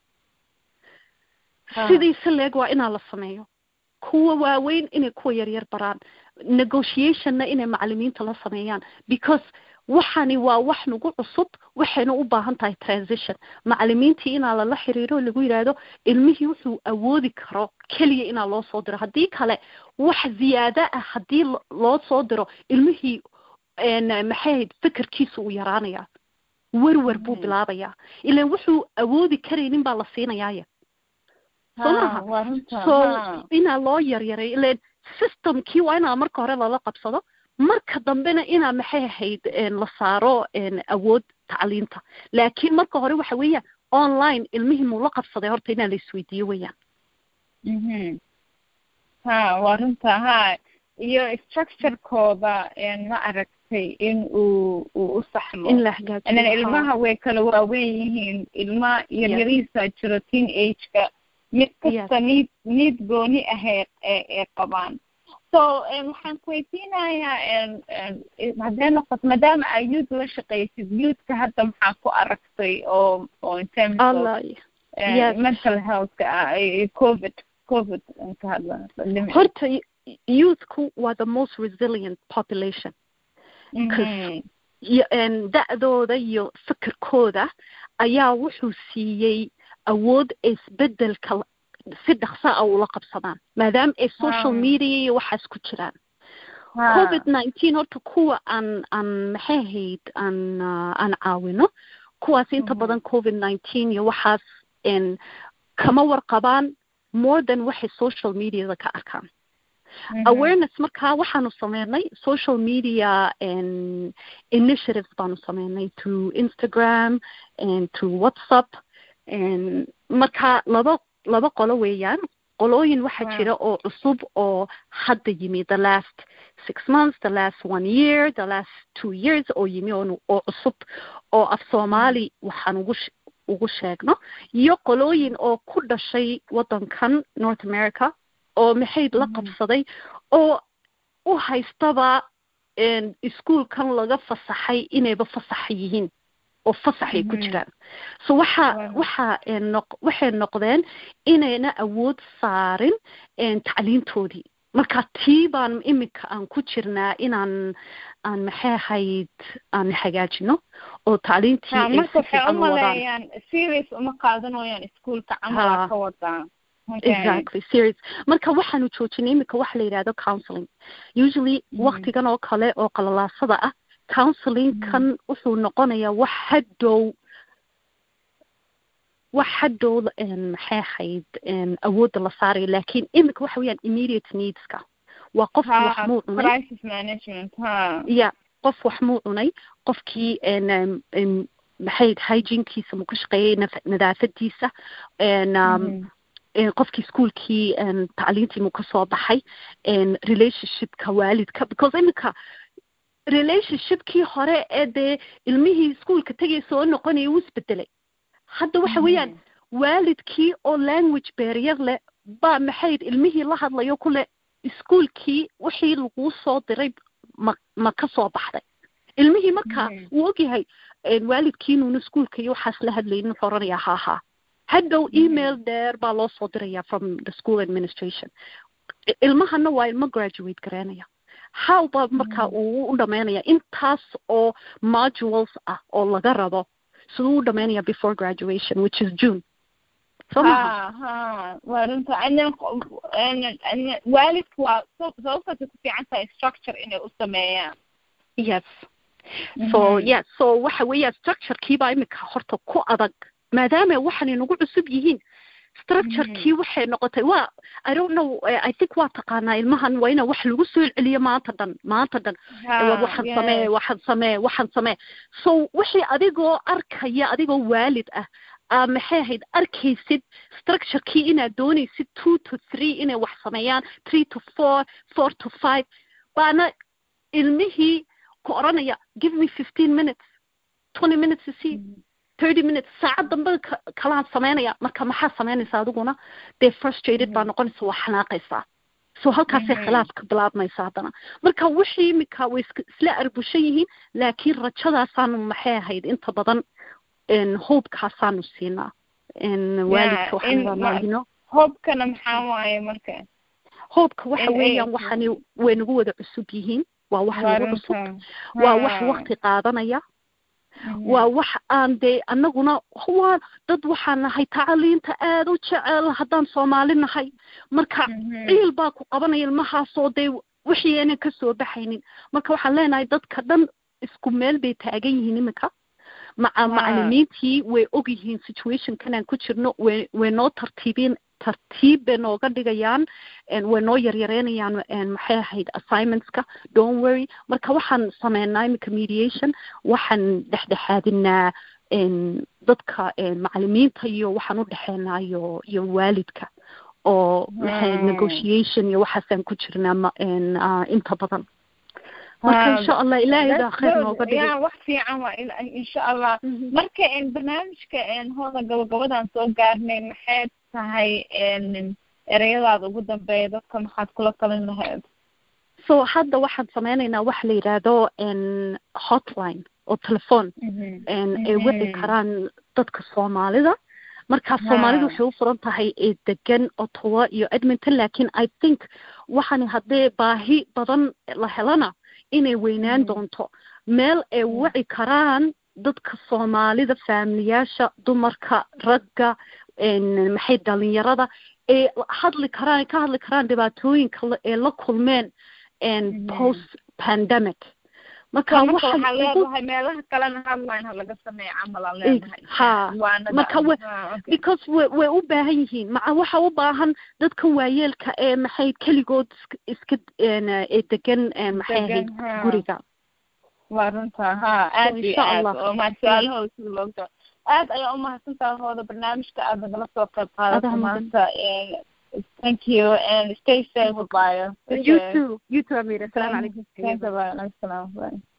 sidii si leeg waa inaa la sameeyo kuwa waaweyn inay kuwa yaryar baraan negotiationna inay macalimiinta la sameeyaan because waxani waa wax nagu cusub waxayna u baahan tahay transition macalimiintii inaa lala xiriiro lagu yidhaahdo ilmihii wuxuu awoodi karo keliya inaa loo soo diro haddii kale wax ziyaado ah haddii loo soo diro ilmihii maxay ahayd fikirkiisa uu yaraanaya werwer buu bilaabayaa ilan wuxuu awoodi karaynin baa la siinayaaya soo maha so inaa loo yaryaray ilan systemkii waa inaa marka hore lala qabsado marka dambena inaa maxay ahayd la saaro awood tacliinta laakiin marka hore waxa weeyaan online ilmihii muu la qabsaday horta inaa la isweydiiyo weeyaan ha waa runta ha iyo structurekooda ma aragtay in uu uu u saxmo in la hagaajiyo inan ilmaha way kala waaweyn yihiin ilma yaryariisa jiro teen ageka mid kasta niid niid gooni aheed ee qabaan so waxaan kuweydiinayaa haddee noqoto maadaama aa youth la shaqaysid youthka hadda maxaa ku aragtay oo oo in terms of mental healthka ah covid covid ka hadla horta youthku waa the most resilient population da-dooda iyo fikirkooda ayaa wuxuu siiyey awood isbedelka si dhaqsa a ula qabsadaan maadaama ay social media iyo waxaas ku jiraan covid nineteen horta kuwa aan aan maxay ahayd aan aan caawino kuwaas inta badan covid nineteen iyo waxaas kama warqabaan more than waxay social mediada ka arkaan awareness markaa waxaanu sameynay social media initiatives baanu sameynay through instagram and through whatsapp marka laba laba qolo weeyaan qolooyin waxaa jira oo cusub oo hadda yimi the last six months the last one year the last two years oo yimi oo cusub oo af soomaali waxaan ugu ugu sheegno iyo qolooyin oo ku dhashay waddankan north america oo maxayd la qabsaday oo u haystaba iskuolkan laga fasaxay inayba fasax yihiin oo fasaxay ku jiraan so waxa waxa noq waxay noqdeen inayna awood saarin tacliintoodii marka tii baan iminka aan ku jirnaa inaan aan maxay ahayd aan hagaajino oo tacliintii ay marka waxay umaleeyaan serious uma qaadanayaan iskuolka camal ka wadaan exactly serious marka waxaanu joojinay iminka waxa la yidhahdo counseling usually waktigan oo kale oo qalalaasada ah counselingkan wuxuu noqonayaa wax hadhow wax hadhow maxay ahayd awoodda la saarayo lakin iminka waxa weeyaan immediate needska waa qofkii wax muu cunay ya qof wax muu cunay qofkii maxay hygienkiisa muu ka shaqeeyey nadaafadiisa qofkii ischoolkii tacliintii muu kasoo baxay relationshipka waalidka because iminka relationshipkii hore ee dee ilmihii ischoolka tegay soo noqonaya wuu isbedelay hadda waxa weeyaan waalidkii oo language barrier leh baa maxayd ilmihii la hadlayo kule ischoolkii wixii laguu soo diray ma ma ka soo baxday ilmihii marka wuu ogyahay waalidkii inuuna ischoolka iyo waxaas la hadlaynin wuxuu oranayaa ha ha hadhow email dheer baa loo soo diraya from the school administration ilmahana waa ilmo graduate garanaya how baa marka uu u dhamaynaya intaas oo modules ah oo laga rabo siduu u dhamaynaya before graduation which is june so ha waa runta waalidku waa sababtaasay ku fiican tahay structure inay u sameeyaan yes so yeah so waxa weeya structurekii baa imika horta ku adag maadaama waxaan inagu cusub yihiin structurekii waxay noqotay waa i don't know i think waa taqaanaa ilmahan waa ina wax lagu soo celiyo maanta dhan maanta dhan waxaan samee waxaan samee waxaan samee so wixii adigoo arkaya adigoo waalid ah aa maxay ahayd arkaysid structurekii inaad doonaysid two to three inay wax sameeyaan three to four four to five baana ilmihii ku oranaya give me fifteen minutes twenty minutes to see thirty minutes saacad dambe kalaan sameynaya marka maxaa sameynaysa adiguna dee frustrated baa noqonaysa waa xanaaqaysaa so halkaasay khilaaf ka bilaabmaysa haddana marka wixii imika way isla arbushan yihiin laakiin rajadaasaanu maxay ahayd inta badan hoobkaasaanu siinaa waalidka waxaanno hoobkana maxaa waaye marka hoobka waxa weeyaan waxani way nagu wada cusub yihiin waa wax nagu cusub waa wax wakti qaadanaya waa wax aan dee annaguna waa dad waxaan nahay tacaliinta aada u jecel haddaan soomaali nahay marka ciil baa ku qabanaya ilmahaasoo dee wixii aanan kasoo baxaynin marka waxaan leenahay dadka dhan isku meel bay taagan yihiin iminka maca macalimiintii way og yihiin situationkan aan ku jirno way way noo tartiibin tartiib bay nooga dhigayaan way noo yaryareynayaan maxay ahayd assignmentska don't worry marka waxaan sameynaa iminka mediation waxaan dhexdhexaadinaa dadka macalimiinta iyo waxaan u dhexeynaa iyo iyo waalidka oo maxay negotiation iyo waxaasaan ku jirnaa inta badan marka insha allah ilaahay baa khayr nooga dhigay ya wax fiican waa insha allah marka barnaamijka hooda gabagabadaan soo gaarnay maxay tahay ereyadaada ugu dambeeya dadka maxaad kula talin lahayd so hadda waxaan sameynaynaa waxa la yidhaahdo hotline oo telephone ay wici karaan dadka soomaalida marka soomaalida waxay u furan tahay ee degan ottawa iyo edmonton lakin i think waxani haddee baahi badan la helana inay weynaan doonto meel ay waci karaan dadka soomaalida faamiliyaasha dumarka ragga maxay dhalinyarada ee hadli karaan ka hadli karaan dhibaatooyinka ee la kulmeen post pandemic marka waxaa leedahay meelaha kalena hotline ha laga sameeyo camal aan leedahay ha marka w because way way u baahan yihiin maca waxa u baahan dadkan waayeelka ee maxay keligood iska ee degan maxay ahayd guriga waa runta ha aad iyo aad oo mahad su-aalahooda sida loogta aad ayaa umahadsantaha hooda barnaamijka aad nagala soo qayb qaadata maanta thank you and stay safe bye you too you too amira assalamu alaikum thank you bye